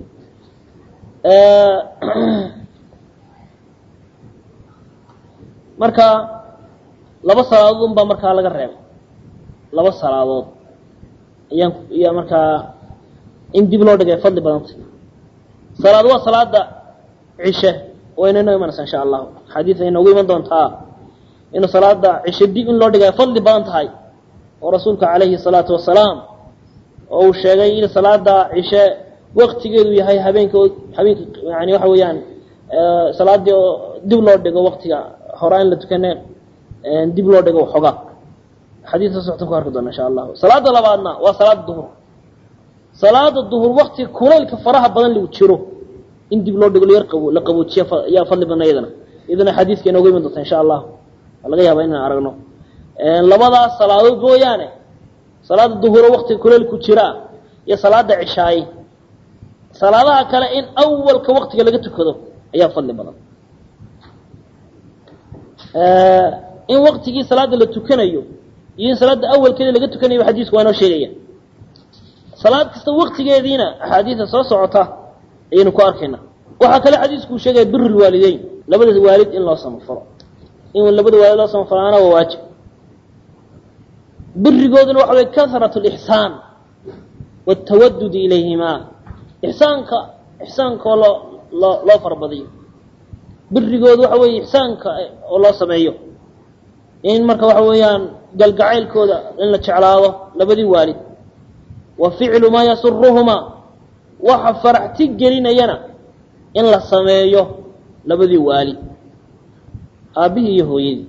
marka laba salaadood un baa markaa laga reebay laba salaadood ayaan ayaa markaa in dib loo dhigay fadli badanta salaad waa salaada cishe wayna inoo imanaysaa insha allahu xadiid ay noogu iman doontaa inuu salaada cishe dib in loo dhigay fadli badan tahay oo rasuulka calayhi salaatu wasalaam oo uu sheegay in salaada cishe waktigeedu yahay habeenka habeenka yani waxa weeyaan salaadii oo dib loo dhigo waktiga horaa in la tukane dib loo dhigo waxoogaa xadiidka soctan ku arki doona insha allahu salaada labaadna waa salaada duhur salaada duhur wakti kulaylka faraha badan lagu jiro in dib loo dhigo layar qabo la qaboojiya yaa fadli badna iyadana iyadana xadiidka inooga iman doonta insha allahu waa laga yaabaa inaan aragno labadaas salaadood mooyaane salaada duhuro waktiga kulaylku jiraa iyo salaada cishaaye salaadaha kale in awalka waktiga laga tukado ayaa fadli badan in waktigii salaada la tukanayo iyo in salaada awalkeeda laga tukanayo xadiisku waa inoo sheegaya salaad kasta waktigeediina axaadiida soo socota ayaynu ku arkayna waxaa kale xadiisku uu sheegaya bir lwaalideyn labada waalid in loo samafalo in labada waalid loo samafalaana waa waajib birigooduna waxa way karat lixsaan watawadud ilayhima ixsaanka ixsaankaoo loo loo loo farabadiyo birigooda waxa weeye ixsaanka oo loo sameeyo in marka waxa weeyaan galgacaylkooda in la jeclaado labadii waalid wa ficlu maa yasuruhumaa waxa faraxti gelinayana in la sameeyo labadii waalid aabbihii iyo hooyadii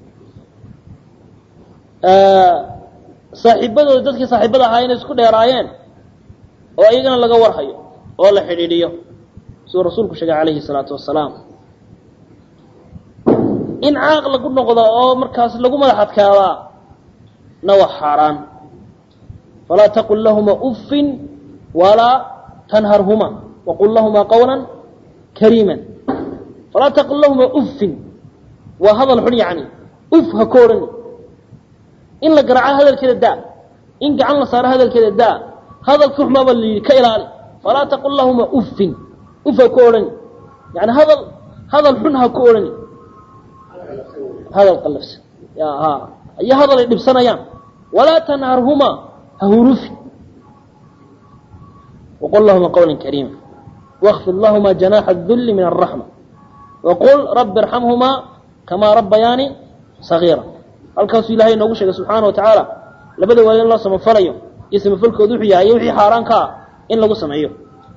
saaxiibadooda dadkii saaxiibada ahaa inay isku dheeraayeen oo iyagana laga warhayo oo la xidhiidhiyo siduu rasuulku sheegay calayhi salaatu wasalaam in caaq lagu noqdo oo markaas lagu madax adkaadaa na waa xaaraan falaa taqul lahuma uffin walaa tanharhuma waqul lahuma qawla kariima falaa taqul lahuma uffin waa hadal xun yani uf ha ka odhani in la garaaco hadalkeeda daa in gacan la saaro hadalkeeda daa hadalka xumaaba la yidhi ka ilaali falaa taqul lahuma uffin uf ha ka odhani yani hadal hadal xun ha ka odhani hadal qalafsan ya ha iyo hadal ay dhibsanayaan walaa tanharhuma ha hurufi waqul lahuma qawla kariima wاkfid lahuma janaaxa الdulli min الraxma waqul rabi irxamhumaa kamaa rabbayaani sagiira halkaasuu ilahay inoogu sheegay subxaana wa tacaala labada waalid in loo samafalayo iyo samafalkooda wuxuu yahay iyo wixii xaaraan ka ah in lagu sameeyo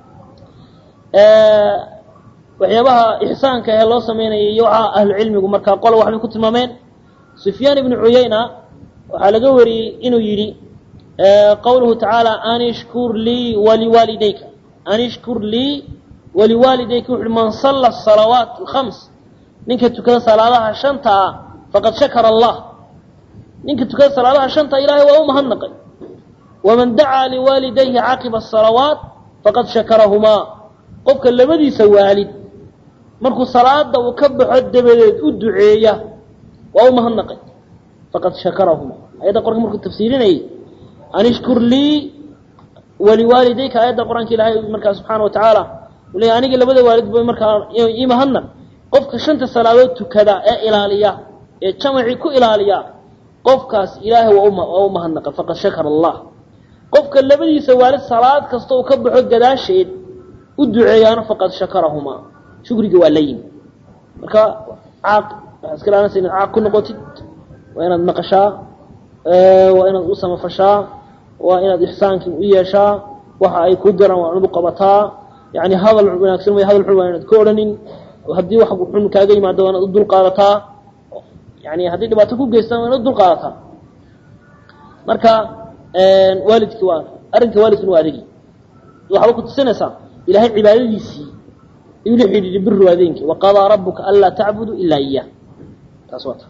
waxyaabaha ixsaanka ee loo sameynaya iyo waxaa ahlucilmigu markaa qola waxbay ku tilmaameen sufyaan ibnu cuyayna waxaa laga wariyey inuu yidhi qawluhu tacaala an ishkur lii waliwaalidayka an ishkur lii waliwaalidayka wuxu uhi man salla salawaat alkhams ninka tukada salaadaha shanta ah faqad shakara allah ninka tukada salaadaha shanta ilaahay waa u mahadnaqay waman dacaa liwaalidayhi caqiba asalawaat faqad shakarahumaa qofka labadiisa waalid markuu salaada uu ka baxo dabadeed u duceeya waa u mahadnaqay faqad shakarahuma ayadda qorka markuu tafsiirinayay an ishkur lii waliwaalidayka aayadda qur-aanka ilaahay markaa subxaana wa tacaala uu leeyahy aniga labada waalid ba markaa ii mahadnaq qofka shanta salaadood tukada ee ilaaliya ee jamacii ku ilaaliya qofkaas ilaahay waa u mahadnaqay faqad shakara allah qofka labadiisa waalid salaad kasta uu ka baxo gadaasheed u duceeyaana faqad shakarahumaa shukriga waa la yimi marka caaq waxaa iska ilaalinaysa inaad caaq ku noqotid waa inaad maqashaa waa inaad u samafashaa waa inaad ixsaankii u yeeshaa waxa ay ku diraan waa inaad u qabataa yani hadal wanaagsan way hadal xun waa inaad ka odhanin haddii wax xun kaaga yimaado waa inaad u dulqaadataa yani haddii dhibaato ku geystaan waa inaad u dulqaadataa marka waalidki waa arrinka waalidkuna waa adigi waxaaba ku tusinaysaa ilahay cibaadadiisii ayuu la xidhiidhi biru adeenki waqadaa rabuka anlaa tacbudu ilaa iyah taas waa ta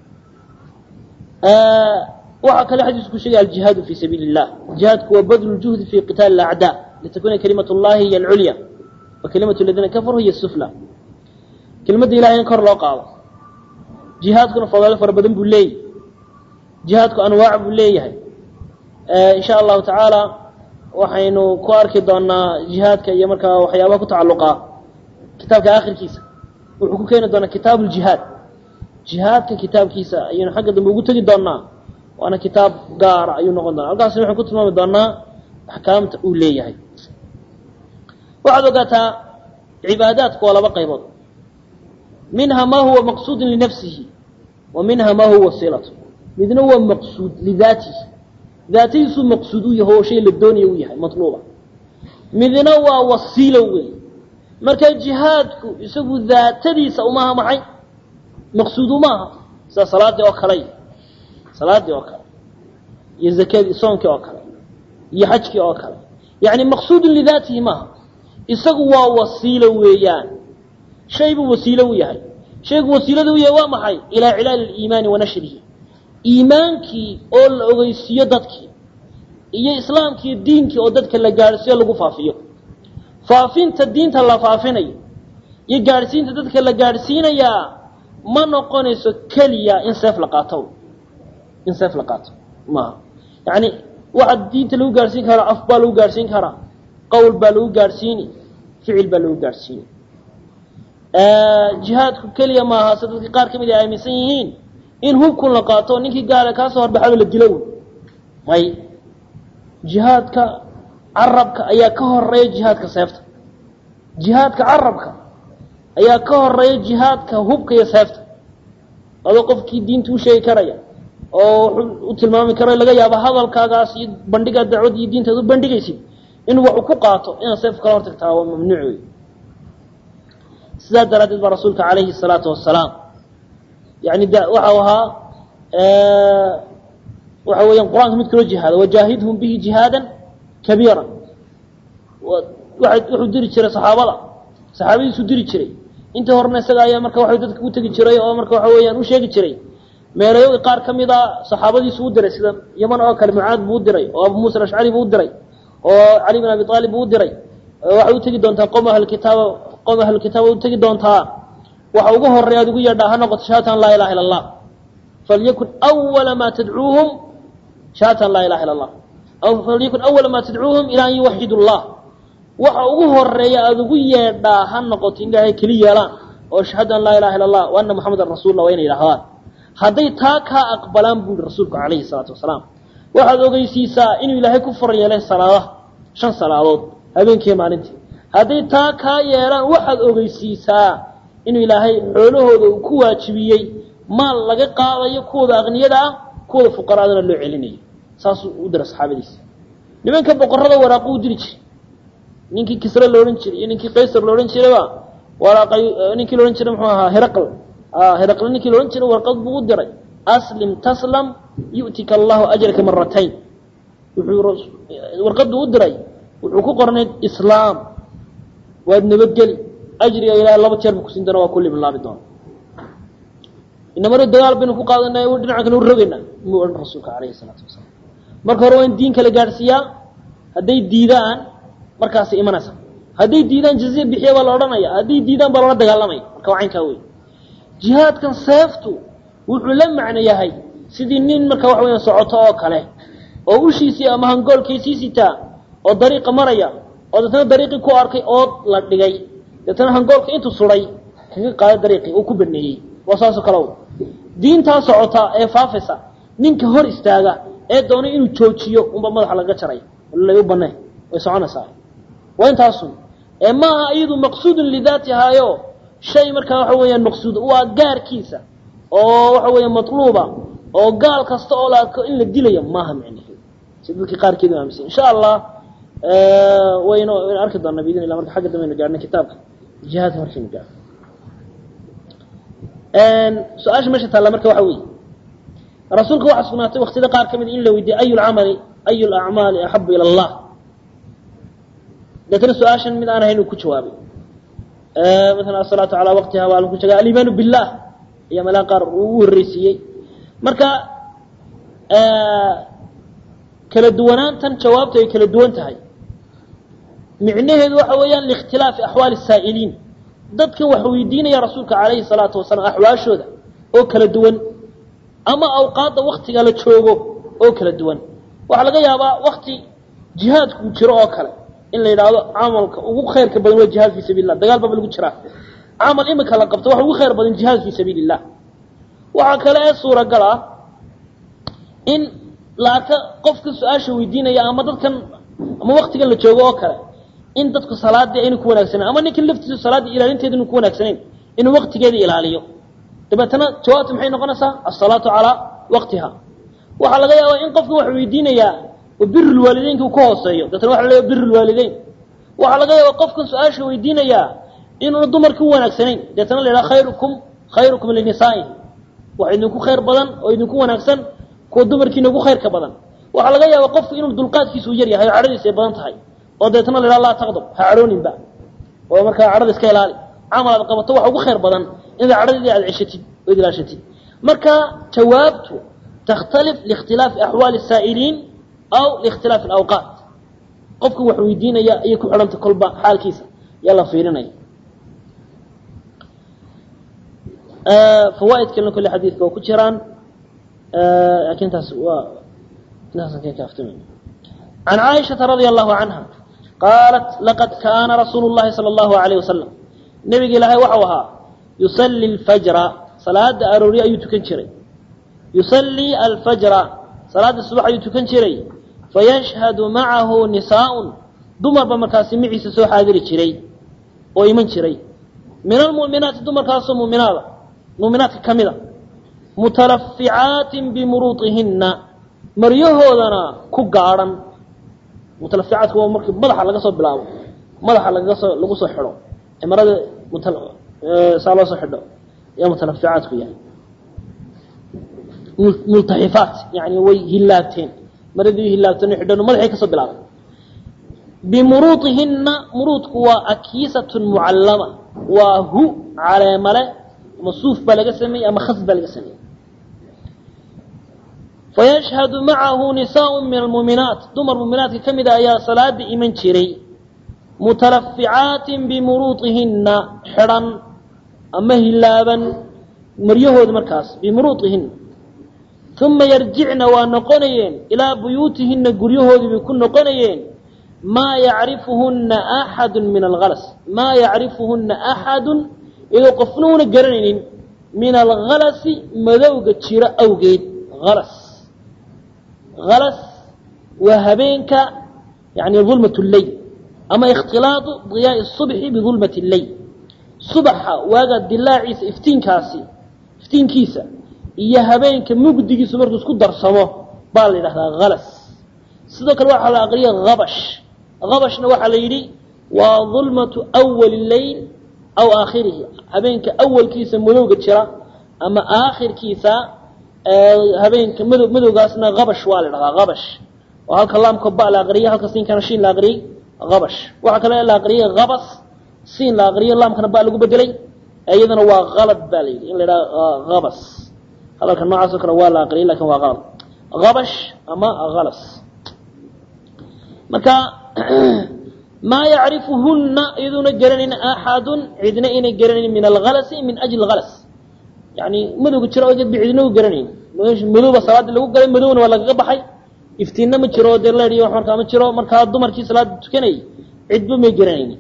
waxaa kale xadiisku sheegaya aljihaadu fi sabiili اllah jihaadku waa badlu juhdi fi qitaali اacdaa litakuna kalimat اllahi hiy alculya wa kalimatu ladiina kafaruu hiy sufla kelimadda ilahay in kor loo qaado jihaadkuna fadaalo fara badan buu leeyahy jihaadku anwaac buu leeyahay in sha allahu tacaala waxaynu ku arki doonaa jihaadka iyo markaa waxyaabaha ku tacalluqa kitaabka akhirkiisa wuxuu ku keeni doonaa kitaabu ljihaad jihaadka kitaabkiisa ayaynu xagga dambe ugu tegi doonaa waana kitaab gaara ayuu noqon doonaa halkaasna waxaan ku tilmaami doonaa axkaamta uu leeyahay waxaad ogaataa cibaadaadku waa laba qaybood minha ma huwa maqsuudun linafsihi wa minha ma huwa wasilatu midna waa maqsuud lidaatihi daatadiisuu maqsuud u yahay oo shay la doonaya u yahay matluuba midna waa wasiilo wey marka jihaadku isagu daatadiisa umaha maxay maqsuud umaaha sida salaadii oo kale salaadii oo kale iyo zakadii soonkii oo kale iyo xajkii oo kale yani maqsuudun lidaatihi maaha isagu waa wasiilo weeyaan shay buu wasiilo u yahay shaygu wasiilada u yahay waa maxay ilaa cilaali liimaani wa nashrihi iimaankii oo la ogeysiiyo dadkii iyo islaamkii diinkii oo dadka la gaadhsiyo lagu faafiyo faafinta diinta la faafinayo iyo gaadhsiinta dadka la gaadhsiinayaa ma noqonayso keliya in seef la qaato in seef la qaato maaha yani waxaa diinta lagu gaadhsiin karaa af baa lagu gaadhsiin karaa qowl baa lagu gaadhsiini ficil baa lagu gaadhsiini jihaadku keliya maaha se dadka qaar ka mid ay aaminsan yihiin in hubkun la qaato ninkii gaala kaasoo horbaxaba la dilo wey may jihaadka carabka ayaa ka horeeya jihaadka seefta jihaadka carabka ayaa ka horeeya jihaadka hubka iyo seefta adoo qofkii diinta u sheegi karaya oo wuxuu u tilmaami karo laga yaabo hadalkaagaas iyo bandhigaa dacwad iyo diintaad u bandhigaysid inuu wax u ku qaato inaad seef kala hortagtaa waa mamnuuc wey sidaa daraaddeed baa rasuulka calayhi salaatu wasalaam yani waxau ahaa waxa weeyaan qur-aanka mid kaloo jihaada wajaahidhum bihi jihaadan kabiira wuxuu diri jiray saxaabada saxaabadiisuu diri jiray intii horena isaga ayaa marka waa dadka u tegi jiray oo marka waxa weeyaan u sheegi jiray meelayo qaar ka mid a saxaabadiisu u diray sida yaman oo kale mucaad buu u diray oo abu muusa alashcari buu u diray oo cali bin abi aalib buu u diray waxay u tegi doontaa qom ahlkitaaba qom ahlkitaaba u tegi doontaa waxa ugu horeya ad ugu yeedhaa ha noqoto shahadatan laa ilaha illa allah falyakun awala ma tadcuuhum shahadatan laa ilaha illa allah aw falyakun awala ma tadcuuhum ila an yuwaxidu llah waxa ugu horeeya aada ugu yeedhaa ha noqoto in ilaahay keli yeelaan oo shahadu an laa ilaha illa allah wa ana muxamadan rasuullah waa inay yidhahdaan hadday taa kaa aqbalaan buu yihi rasuulku calayhi salaatu wasalaam waxaad ogeysiisaa inuu ilaahay ku far yeelay salaadaha shan salaadood habeenkiiyo maalintii hadday taa kaa yeelaan waxaad ogeysiisaa inuu ilaahay xoolahooda uu ku waajibiyey maal laga qaadayo kuwooda aqniyada ah kuwooda fuqaraadana loo celinayo saasuu u dira saxaabadiisa nimanka boqorada waraaqu u diri jiray ninkii kisre loodhan jiray iyo ninkii qaysar loodhan jirayba waraaqay ninkii loodhan jiray muxuu ahaa heraql heraqle ninkii loodhan jiray warqad buu u diray aslim taslam yu'tika allahu ajraka maratayn wuxuu warqaddu u diray wuxuu ku qornay islaam waad nabadgeli ajriga ilaahay laba jeer bu kusin doona waa ku liblaabi doona inamar dagaal baynu ku qaadanay dhinaca kale u rogaynaa muu odhan rasuulka calayhi salaatu wasalaam marka hore waa in diin kala gaadhsiiyaa hadday diidaan markaasay imanaysa hadday diidaan jaziya bixiya baa la odhanaya hadday diidaan baa loola dagaalamaya marka waa caynkaa wey jihaadkan seeftu wuxuu la macno yahay sidii nin marka waxa weya socoto oo kale oo ushiisii ama hangoolkiisii sitaa oo dariiqa maraya oo deetana dariiqii ku arkay ood la dhigay deetana hangoolka intuu suday kaga qaaday dariiqii uu ku baneeyey waa saasoo kale diintaa socota ee faafaysa ninka hor istaaga ee doonay inuu joojiyo unba madaxa laga jaray u banee way soconaysaa waa intaasun ee maaha iyadu maqsuudun lidaatihaayo shay markaa waxa weeyaan maqsuud waa gaarkiisa oo waxa weeya matluuba oo gaal kasta oo la arko in la dilayo maaha micnaheedu si dadkii qaarkeedu aaminsan insha allah waynu waynu arki doonaa biidin illah marka xagga dambaynu gaarnay kitaabka jihaadka markaynu gaarno su-aasha meesha taalla marka waxa weeye rasuulka waxaa sugnaatay waktiyada qaar ka mid in la weydiiyey ayu lcamali ayu lacmaali axabu ila allah deetana su-aashan mid aan ahayn uu ku jawaabay maala asalaatu calaa waqtiha waa lagu sheega alimaanu billah ayaa meelaha qaar uu u horreysiiyey marka kala duwanaantan jawaabtu ay kala duwan tahay micnaheedu waxa weeyaan liikhtilaafi axwaali saa'iliin dadka wax weydiinaya rasuulka calayhi salaatu wasalaam axwaashooda oo kala duwan ama awqaadda waktiga la joogo oo kala duwan waxaa laga yaabaa wakti jihaadku jiro oo kale in la yidhaahdo camalka ugu khayrka badan waa jihaad fii sabiil lah dagaal baba lagu jiraa camal imika la qabto waxa ugu khayr badan jihaad fii sabiili illah waxaa kale ee suuragal ah in la arka qofka su-aasha weydiinaya ama dadkan ama waktigan la joogo oo kale in dadku salaadii aynu ku wanaagsanayn ama ninkan laftiisu salaaddii ilaalinteeda inu ku wanaagsanayn inuu waktigeeda ilaaliyo dabeetana jawaabtu maxay noqonaysaa asalaatu calaa waqtiha waxaa laga yaabaa in qofka wax weydiinayaa biru lwaalideynka uu ka hooseeyo dabeetana waxa la leeya biru lwaalideyn waxaa laga yaabaa qofkan su-aasha weydiinayaa inuuna dumarka u wanaagsanayn deetana la yidhaha khayrukum khayrukum linisaai wax idinku khayr badan oo idinku wanaagsan kuwa dumarkiina ugu khayrka badan waxaa laga yaabaa qofku inuu dulqaadkiisa u yar yahay oo cadhadiisa ay badan tahay oo deetana la yidhaha laa taqdab ha cadhooninba oo markaa cadhada iska ilaali camal aad qabato waxa ugu khayr badan inaad cadhadii aad ceshatid oo id ilaashatid marka jawaabtu takhtalif liikhtilaafi axwaali saa'iliin aw liikhtilaafi alawqaat qofka wax weydiinaya ayay ku xidhanta kolba xaalkiisa yaa la fiirinaya fawaaid kalena kolle xadiidka waa ku jiraan laakiin taas waa intaasan ka kaaftami can caaishata radia allahu canha qaalat laqad kaana rasuulu llahi sala allahu alayh wasalam nebiga ilaahay waxau ahaa yusalli alfajra salaada arooryo ayuu tukan jiray yusallii alfajra salaada subax ayuu tukan jiray fayashhadu macahu nisaaun dumarba markaasi maciisa soo xaadiri jiray oo iman jiray min almu'minaati dumarkaasoo muminaada muminaadka ka mida mutalaficaatin bimuruuطihinna maryahoodana ku gaadhan mutalaficaadku waa markii madaxa laga soo bilaabo madaxa lagaga soo lagu soo xidho ee marada saa loo soo xidho ayaa mutalaficaadku yahay multaxifaat yani way hilaabteen maradii hilaabteen xidhan madaxay kasoo bilaabay bimuruuطihinna muruudku waa akiisatun mucallama waa hu caleemale ama suuf baa laga sameeyey ama khas baa laga sameeyey fayashhadu macahu nisaaء min almuuminaat dumar muuminaadka ka mida ayaa salaada iman jiray mutalaficaatin bimuruuطihinna xidhan ama hilaaban maryahooda markaas bimuruuطihinna uma yarjicna waa noqonayeen ilaa buyuutihina guryahoodii bay ku noqonayeen maa yacrifuhuna axadu min alhalas maa yacrifuhuna axadu iyadoo qofna una garanaynin min alhalasi madowga jiro awgeed halas halas waa habeenka yani dulmat lleyl ama ikhtilaadu diyaai subxi bidulmat lleyl subaxa waaga dilaaciisa iftiinkaasi iftiinkiisa iyo habeenka mugdigiisu markuu isku darsamo baa la yidhahdaa halas sidoo kale waxaa la aqriya habash habashna waxaa la yidhi waa dulmatu awali leyl aw aakhirihi habeenka awalkiisa madowga jira ama aakhirkiisa habeenka mado madowgaasna habash waa la dhahdaa habash oo halka laamka ba la aqriyay halka siinkana shiin la aqriyey habash waxaa kale la aqriyay habas siin la aqriyay laamkana ba lagu bedelay iyadana waa qalad ba la yidhi in la yidhaha habas hadalka noocaas oo kale waa la aqriyay lakin waa qalad habash ama halas marka maa yacrifuhuna iyaduuna garanayn axadun cidna inay garanayn min alhalasi min ajli halas yani madowga jiro ogeed ba cidna u garanayn madowba salaadii lagu galay madowna waa lagaga baxay iftiinna ma jiro dee leediyo wax markaa ma jiro markaa dumarkii salaada tukanayay cidba may garanayn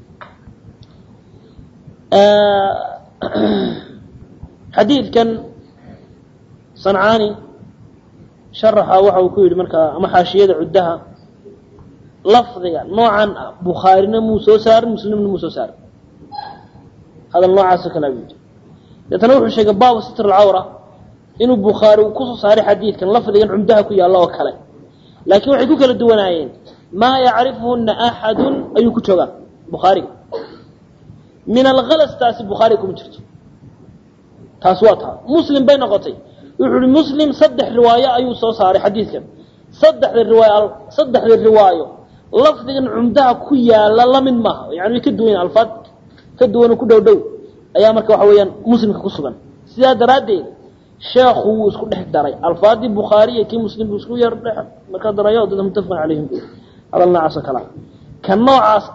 xadiidkan sancaani sharaxa waxa uu ku yidhi markaa ama xaashiyada cuddaha lafdiga noocan ah bukhaarina muu soo saarin muslimna muu soo saarin hadal noocaasoo kale buu yidhi deetana wuxuu sheegay baabu sitr alcawra inuu bukhaari uu kusoo saaray xadiidkan lafdigan cumdaha ku yaalla oo kale laakiin waxay ku kala duwanaayeen maa yacrifuhuna axadun ayuu ku joogaa bukhaariga min alhalas taasi bukhaariga kuma jirto taas waa taa muslim bay noqotay wuxuu ihi muslim saddex riwaayo ayuu soo saaray xadiidkan saddexda riwaayo saddexda riwaayo lafdigan cumdaha ku yaala lamid maaha yani way ka duwan alfaad ka duwanoo ku dhow dhow ayaa marka waxa weeyaan muslimka ku sugan sidaa daraaddeed sheekhu wuu isku dhex daray alfaadii bukhaari iyo kii muslim buu isku yar dhex marka darayo dad muttafaqan calayhim hadal noocaas oo kale ka noocaas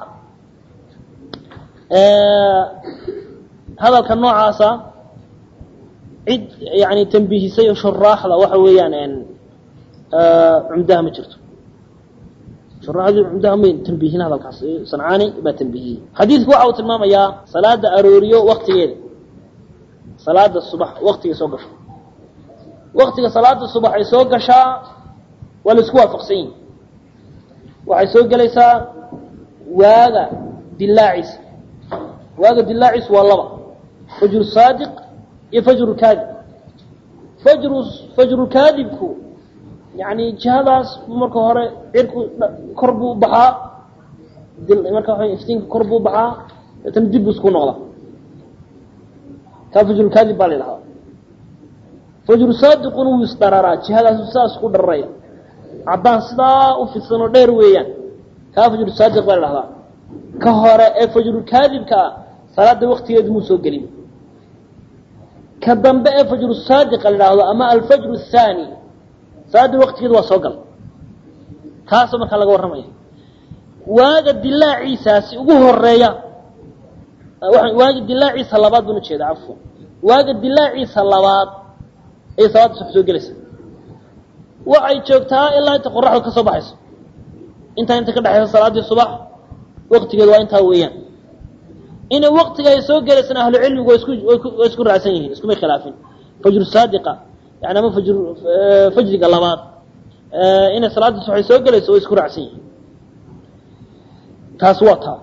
hadalka noocaasa cid yani tambiihisay shuraaxda waxa weeyaan cumdaha ma jirto shuraaxdii cumdaha may tambiihin hadalkaas sancaani baa tambiihiyey xadiidku waxa uu tilmaamayaa salaada arooriyo waktigeeda salaada subax waktigay soo gasho waktiga salaada subax ay soo gashaa waa la isku waafaqsan yihin waxay soo gelaysaa waaga dilaaciisa waaga dilaaciisu waa laba fajru saadiq iyo fajru kaadib fajru fajrukaadibku yani jihadaas marka hore cirku kor buu baxaa marka waa iftiinka kor buu baxaa deetana dib buu isku noqdaa kaa fajrukaadib baa la yidhahdaa fajru saadiquna wuu isdhararaa jihadaasu saas ku dhararaya caddaan sidaa u fidsanoo dheer weeyaan kaa fajru saadiq baa la dhahdaa ka hore ee fajrukaadibka ah salaada waktigeedu muu soo gelin ka dambe ee fajru saadiqa la dhahdo ama alfajru athaani salaada waktigeedu waa soo gal taasoo markaa laga warramaya waaga dilaaciisaasi ugu horeeya waaga dilaaciisa labaad baan ujeeda cafwan waaga dilaaciisa labaad ayay salaada subax soo gelaysa waxay joogtaa ilaa inta qoraxda ka soo baxayso intaa inta ka dhexaysa salaaddii subax waktigeedu waa intaa weeyaan inay waktiga ay soo gelaysana ahlu cilmigu waa isku waa isku raacsan yihiin iskumay khilaafin fajru saadiqa yani ama fajr fajriga labaad inay salaaddii subax ay soo gelayso waa isku raacsan yihiin taas waa taa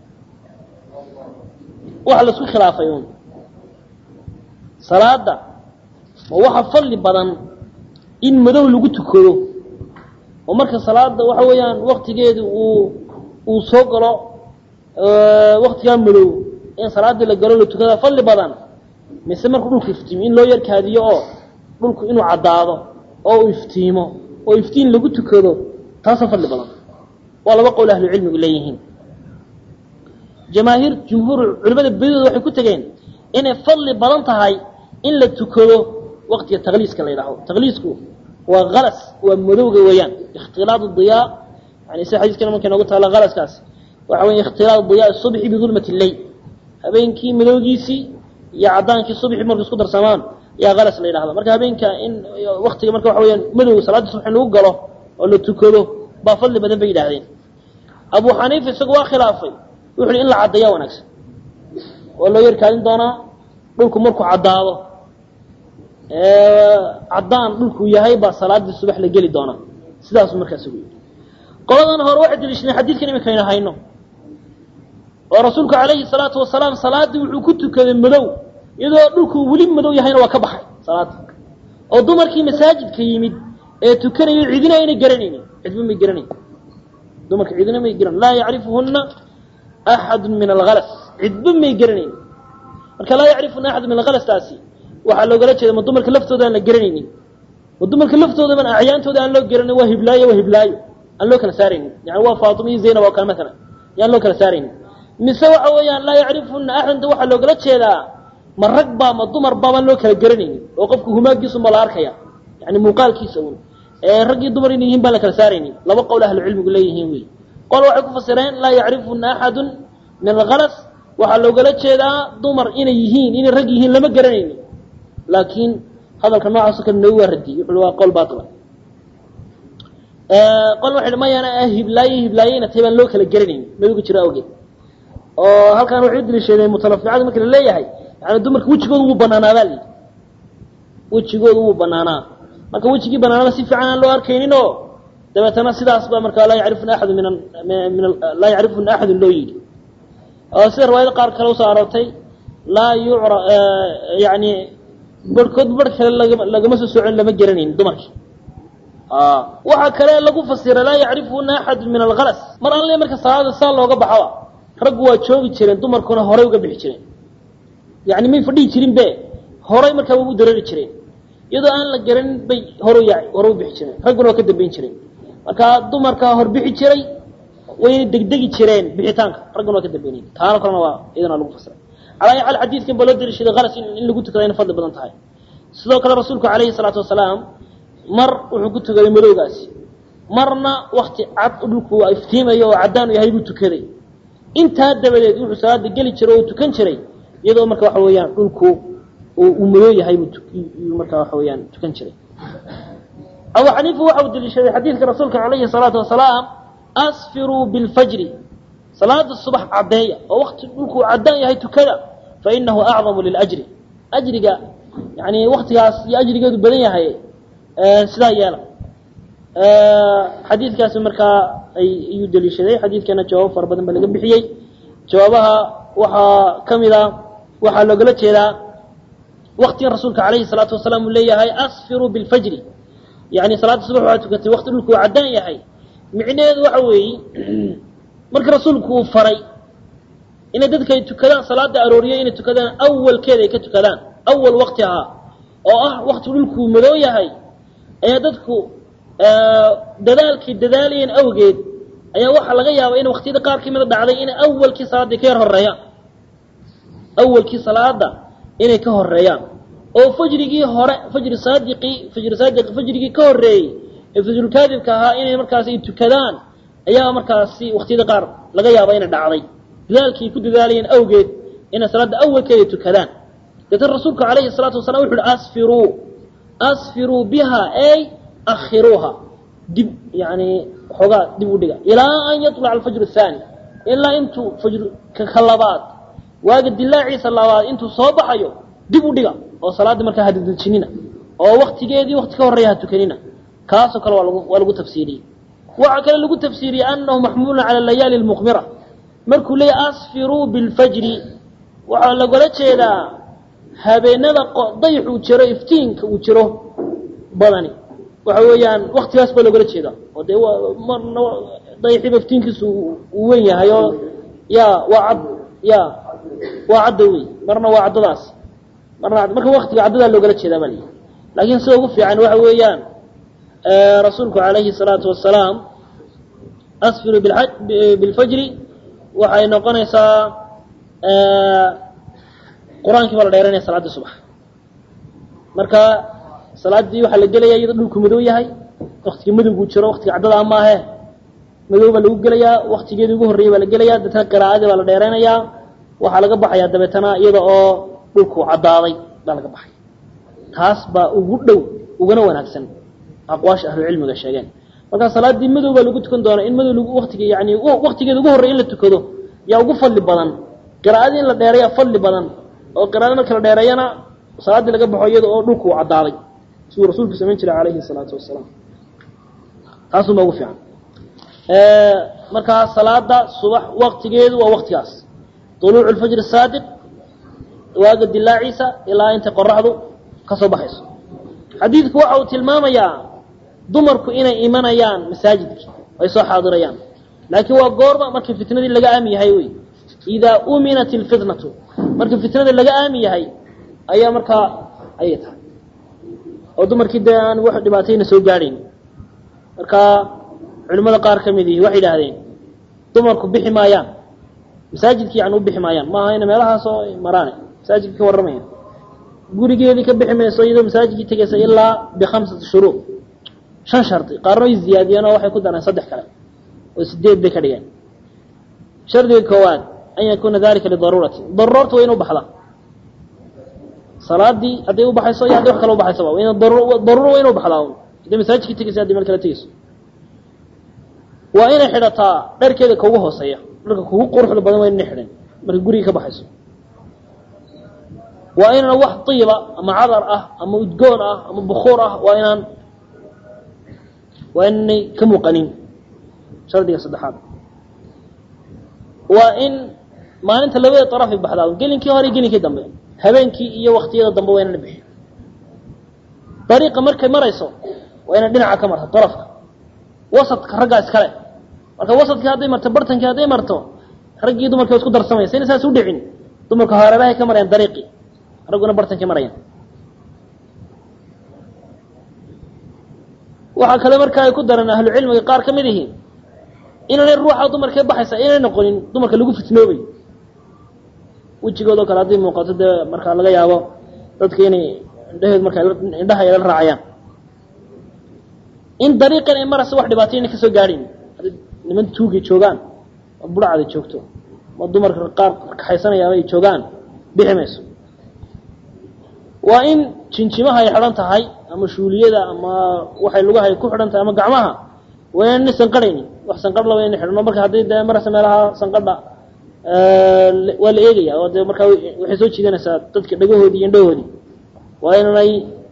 waxa la isku khilaafay un salaada ma waxa fadli badan in madow lagu tukado oo marka salaada waxa weeyaan waktigeedu uu uu soo galo waktigaa madow in salaadii la galo la tukada fadli badan mise markuu dhulku iftiimo in loo yarkaadiyo oo dhulku inuu caddaado oo uu iftiimo oo iftiin lagu tukado taasoo fadli badan waa laba qowl ahlu cilmigu leeyihiin jamaahiir jumhuur culimada bedidooda waxay ku tegeen inay fadli badan tahay in la tukado waktiga takliiska la yidhaaho takliisku waa halas waa madowga weeyaan ikhtilaad diyaa yani sida xadiiskana markay noogu taala halaskaas waxa weya ikhtilaad diyaa subxi bidulmati lleyl habeenkii madowgiisii iyo caddaankii subxi marku isku darsamaan yaa halas la yidhahda marka habeenka in waktiga marka waxa weyaan madowga salaadii subx in lagu galo oo la tukado baa fadli badan bay yidhahdeen abu xaniifa isagu waa khilaafay wuxu uhi in la caddeeyaa wanaagsan waa loo yarkaadin doonaa dhulku markuu caddaado caddaan dhulkuu yahay baa salaadii subax la geli doonaa sidaasuu markaas ugu yidhi qoladan hore waxay daliishadeen xadiidkan iminkaynu hayno oo rasuulku calayhi salaatu wasalaam salaaddii wuxuu ku tukaday madow iyadoo dhulkuu weli madow yahayna waa ka baxay salaada oo dumarkii masaajidka yimid ee tukanayo cidina ayna garanaynin cidba may garanayn dumarka cidina may garan laa yacrifuhuna axadu min alhalas cidba may garanayn marka laa yacrifuna axadu min alhalastaasi waxaa loogala jeeda ma dumarka laftooda aan la garanaynin ma dumarka laftoodaban acyaantooda aan loo garanay waa hiblaayo waa hiblaayo aan loo kala saaraynin yani waa faatima iyo zaynab oo kale maalan yaan loo kala saaraynin mise waxa weeyaan laa yacrifuna axadanta waxaa loogala jeedaa ma rag baa ma dumar baabaan loo kala garanaynin oo qofku humaagiisu ma la arkaya yani muuqaalkiisa un ee raggii dumar inay yihiin baan la kala saaraynin laba qowl ahlu cilmigu leeyihiin wey qol waxay ku fasireen laa yacrifuna axadu min alhalas waxaa loogala jeedaa dumar inay yihiin inay rag yihiin lama garanaynin laakiin hadalka noocaasoo kale noogu waa radiyey wuxuu waa qol baatila qol waxay mayana hiblaaye hiblaayeyna tahay baan loo kala garanaynin madowga jiro awgeed oo halkan waxay u daliishadeen mutalaficada marka la leeyahay yani dumarka wejigooda wuu banaanaa baa layidhi wejigooda wuu banaanaa marka wejigii banaanaba si fiican aan loo arkaynin oo dabeetana sidaas baa markaa laa yacrifuna axadu min min laa yacrifuna axadun loo yidhi oo sida riwaayada qaar kale usoo aroortay laa yucra yani barhkood barh kale lagama lagama soo socon lama garanayn dumarkii waxaa kale lagu fasira laa yacrifuna axadu min alhalas mar alle marka salaada saa looga baxoba raggu waa joogi jireen dumarkuna horay uga bixi jireen yani may fadhihi jirin be horay markaa way u dareeri jireen iyadoo aan la garanin bay hor hore u bixi jireen ragguna waa ka dambayn jireen marka dumarka hor bixi jiray wayna degdegi jireen bixitaanka ragguna waa ka dambaynay taana kalena waa iyadana lagu fasiray calaa ayi xaal xadiidkan baa loo daliishaday halas in lagu tukada ina fadli badan tahay sidoo kale rasuulku calayhi salaatu wasalaam mar wuxuu ku tukaday madowgaasi marna wakti cad dhulku iftiimayo oo caddaan u yahay buu tukaday intaa dabadeed wuxuu salaada geli jiray oo tukan jiray iyadoo marka waxa weeyaan dhulku uu madow yahay buu markaa waxa weeyaan tukan jiray abu xaniifa waxa uu daliishaday xadiidka rasuulka calayhi salaatu wasalaam asfiruu bilfajri salaada subax caddeeya oo wakti dhulkuu caddaan yahay tukada fa inahu acdamu liljri ajriga yani waktigaas iyo ajrigeedu badan yahay sidaa yeela xadiidkaasi markaa ayuu daliishaday xadiidkana jawaabo fara badan baa laga bixiyey jawaabaha waxaa ka mid a waxaa loogala jeedaa waktigan rasuulka calayhi salaatu wasalaam uu leeyahay asfiruu bilfajri yani salaada subax waxaa tukatay wakti dhulku uu caddaan yahay micnaheedu waxa weeye marka rasuulku uu faray inay dadka ay tukadaan salaada arooriya inay tukadaan awalkeeda ay ka tukadaan awal wakti ahaa oo ah wakti dhulkuu madow yahay ayaa dadku dadaalkay dadaalayeen awgeed ayaa waxaa laga yaabaa in waktiyada qaar ka mida dhacday inay awalkii salaadii ka yar horeeyaan awalkii salaada inay ka horeeyaan oo fajrigii hore fajri saadiqii fajri saadiq fajrigii ka horreeyey ee fajrulkaadibka ahaa inay markaas ay tukadaan ayaa markaasi waktiyada qaar laga yaaba inay dhacday dadaalkii ku dadaalayeen awgeed inay salaadda awalkeeda tukadaan deetan rasuulku calayhi salaatu wasalam wuxu uhi asfiruu asfiruu biha ay akhiruuha dib yani xoogaa dib u dhiga ilaa an yaطlaca alfajr الthani ilaa intuu fajr ka labaad waaga dilaaciisa labaad intuu soo baxayo dib u dhiga oo salaadda markaa hadadejinina oo waktigeedii wakti ka horreeya ha tukanina kaasoo kale waa lagu waa lagu tafsiiriyey waxaa kale lagu tafsiiriyey anahu maxmuulun cala layaali اlmuqmira markuu leeyahy asfiruu biاlfajri waxaa lagala jeedaa habeenada dayx uu jiro iftiinka uu jiro badani waxa weeyaan waktigaas baa loogala jeedaa oo dee marna dayxiba iftiinkiisu uu wen yahay oo ya waa cad ya waa cadda wey marna waa caddadaas marna marka waktiga caddadaa loogala jeedaa baa layihi laakiin sida ugu fiican waxa weeyaan rasuulku calayhi الsalaatu wasalaam asfiru bilfajri waxay noqonaysaa qur-aankii baa la dheeranaya salaadii subax marka salaaddii waxaa la gelaya iyadoo dhulku madow yahay waktiga madowguu jiro waktiga caddada amaahe madow baa lagu gelayaa waktigeedii ugu horreeyey baa la gelayaa deetana qiraa'adii baa la dheeraynayaa waxaa laga baxayaa dabeetana iyada oo dhulku caddaaday baa laga baxaya taas baa ugu dhow ugana wanaagsan aqwaasha ahlucilmiga sheegeen marka salaaddii madow baa lagu tukan doonaa in madow lagu waktiga yani waktigeeda ugu horrey in la tukado yaa ugu fadli badan qiraa'adii in la dheereeya fadli badan oo qiraada marka la dheereeyana salaaddii laga baxo iyada oo dhulku uu caddaaday siduu rasuulku samayn jiray calayhi salaatu wasalaam taasuunbaa ugu fiican markaa salaada subax waktigeedu waa waktigaas طuluucu lfajr saadiq waaga dilaaciisa ilaa intay qoraxdu ka soo baxayso xadiidku waxa uu tilmaamayaa dumarku inay imanayaan masaajidkii ay soo xaadirayaan laakiin waa goorma markii fitnadii laga aami yahay wey idaa uminat ilfitnatu markii fitnada laga aami yahay ayaa markaa ayay tahay oo dumarkii dee aan wax dhibaatayna soo gaadhayn marka culimmada qaar ka mid ihi waxay idhaahdeen dumarku bixi maayaan masaajidkii yani u bixi maayaan maaha ina meelahaasoo maraane masaajidka ka warramaya gurigeedii ka bixi mayso iyadoo masaajidkii tegaysa ilaa bikhamsati shuruud shan shardi qaarna way ziyaadiyeen oo waxay ku dareen saddex kale oo sideed bay ka dhigeen shardiga koowaad an yakuuna dalika lidaruurati daruurta waa inu baxda salaadii hadday u baxayso iyo hadday wax kale ubaxaysaba waa ina daruuro waa inu baxdaa hadday masaajidkii tegaysa hadday meel kale tegayso waa inay xidhataa dharkeeda kaugu hooseeya dharka kugu quruxda badan waa inay xidhan markay guriga ka baxayso waa inaan wax diiba ama cadar ah ama udgoon ah ama bukuur ah waa inaan waa inay ka muuqanin shardiga saddexaad waa in maalinta labada darafay baxdaa gelinkii hore iyo gelinkii dambe habeenkii iyo waktiyada dambe waa inaan bixi dariiqa markay marayso waa inaan dhinaca ka marto darafka wasadka raggaa iskale marka wasadkii hadday marto bartankii hadday marto raggii dumarkii waa isku darsamaysa ina saas u dhicin dumarka hareerahay ka marayaan dariiqii ragguna bartankii marayaan waxaa kale marka ay ku dareen ahlu cilmiga qaar ka mid ihi inaanay ruuxa dumarkee baxaysa inay noqonin dumarka lagu fitnoobay wejigood oo kale hadday muuqato dee markaa laga yaabo dadka inay indhaheed marka indhaha ay la raacayaan in dariiqan ay maraysa wax dhibaatay inay kasoo gaadhayn hadday niman tuugay joogaan oo budhacda joogto ma dumarka qaar kaxaysanayaaba ay joogaan bixi mayso waa in jinjimaha ay xidhan tahay ama shuuliyada ama waxay lugaha ay ku xidhan tahay ama gacmaha waa inaan sanqarhaynin wax sanqarh laba ina xidhno marka hadday dee maraysa meelaha sanqadha waa la eegaya oo dee markaa waxay soo jiidanaysaa dadka dhagahoodii iyo indhahoodii waa inanay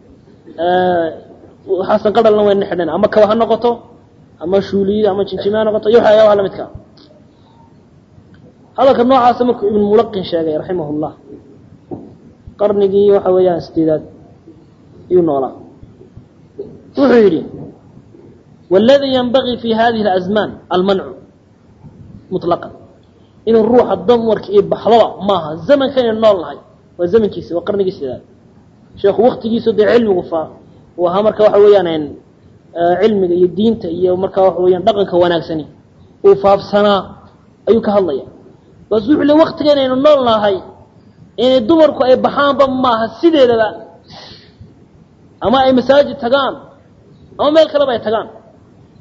waxaa sanqadhalna waa ina xidhan ama kaba ha noqoto ama shuuliyada ama jinjima ha noqoto iyo waxyaabaha lamidka hadalka noocaasa markuu ibn mulaqin sheegay raximah llah qarnigii waxa weeyaan sideedaad ayuu noolaa wuxuu yidhi wاladii yanbagii fi hadihi اlazmaan almancu muطlaqan inuu ruuxa damarka iyo baxdaba maaha zamanka inaynu nool nahay waa zamankiisa waa qarnigii sideedaad sheekhu waktigiisu dee cilmigu fa uu ahaa marka waxa weeyaan cilmiga iyo diinta iyo marka waxa weyaan dhaqanka wanaagsani uu faafsanaa ayuu ka hadlaya bas wuxuu le waktiga inaynu nool nahay inay dumarku ay baxaanba maaha sideedaba ama ay masaajid tagaan ama meel kaleba ay tagaan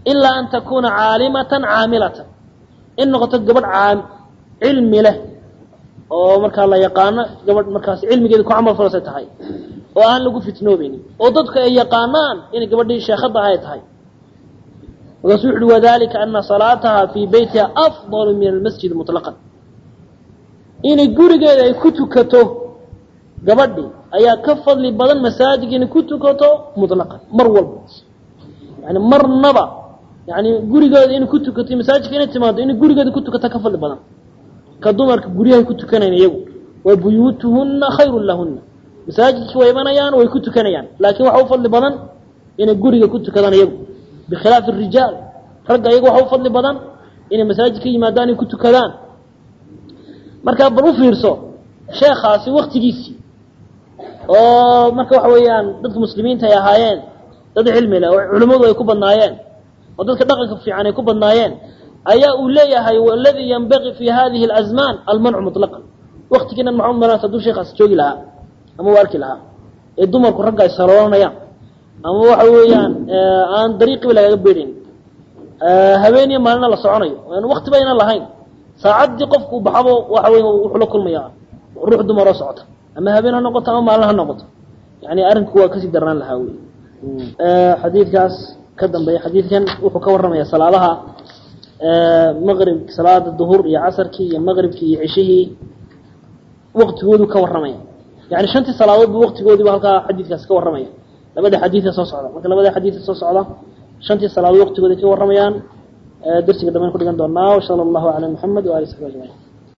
ilaa an takuna caalimatan caamilatan in noqoto gabadh caam cilmi leh oo markaa la yaqaano gabadh markaas cilmigeeda ku camal falsay tahay oo aan lagu fitnoobeynin oo dadku ay yaqaanaan inay gabadhii sheekhadda ay tahay markaasuu wuxu uhi wadalika ana salaataha fii beytiha afdalu min almasjid muطlaqan inay gurigeeda ay ku tukato gabadhi ayaa ka fadli badan masaajidka inay ku tukato muطlaqan mar walba yani marnaba yani gurigeeda inay ku tukato masaajidka inay timaado inay gurigeeda ku tukato ka fadli badan ka dumarka guryahay ku tukanayn iyagu wa buyuutuhuna khayru lahuna masaajidkii way imanayaan way ku tukanayaan laakiin waxa u fadli badan inay guriga ku tukadaan iyagu bikhilaafi rijaal ragga iyaga waxa u fadli badan inay masaajid ka yimaadaan ay ku tukadaan markaa bal u fiirso sheekhaasi waktigiisii oo marka waxa weeyaan dadka muslimiinta ay ahaayeen dad cilmi leh oo culimmadu ay ku badnaayeen oo dadka dhaqanka fiican ay ku badnaayeen ayaa uu leeyahay waladii yanbagii fi hadihi alazmaan almancu muطlaqan waktigiina maxamed maran hadduu sheekhaas joogi lahaa ama u arki lahaa ee dumarku ragga ay saloolanayaan ama waxa weeyaan aan dariiqiba lagaga beedhayn habeeniyo maalina la soconayo aan wakti ba aynan lahayn saacaddii qofku baxabo waxa wey wuxuu la kulmaya ruux dumar oo socota ama habeen ha noqoto ama maalin ha noqoto yani arrinku waa kasii darnaan lahaa wey xadiidkaas ka dambeeya xadiidkan wuxuu ka warramaya salaadaha maqrib salaada duhur iyo casarkii iyo maqribkii iyo cishihii waktigoodu ka warramaya yani shantii salaadoodba waktigoodiiba halkaa xadiidkaas ka warramaya labada xadiida soo socda marka labada xadiida soo socda shantii salaadood waktigooda ka warramayaan darsiga dhamaan ku dhigan doonaa wsala allahu calaa muxamed waali saxbi ajmaciin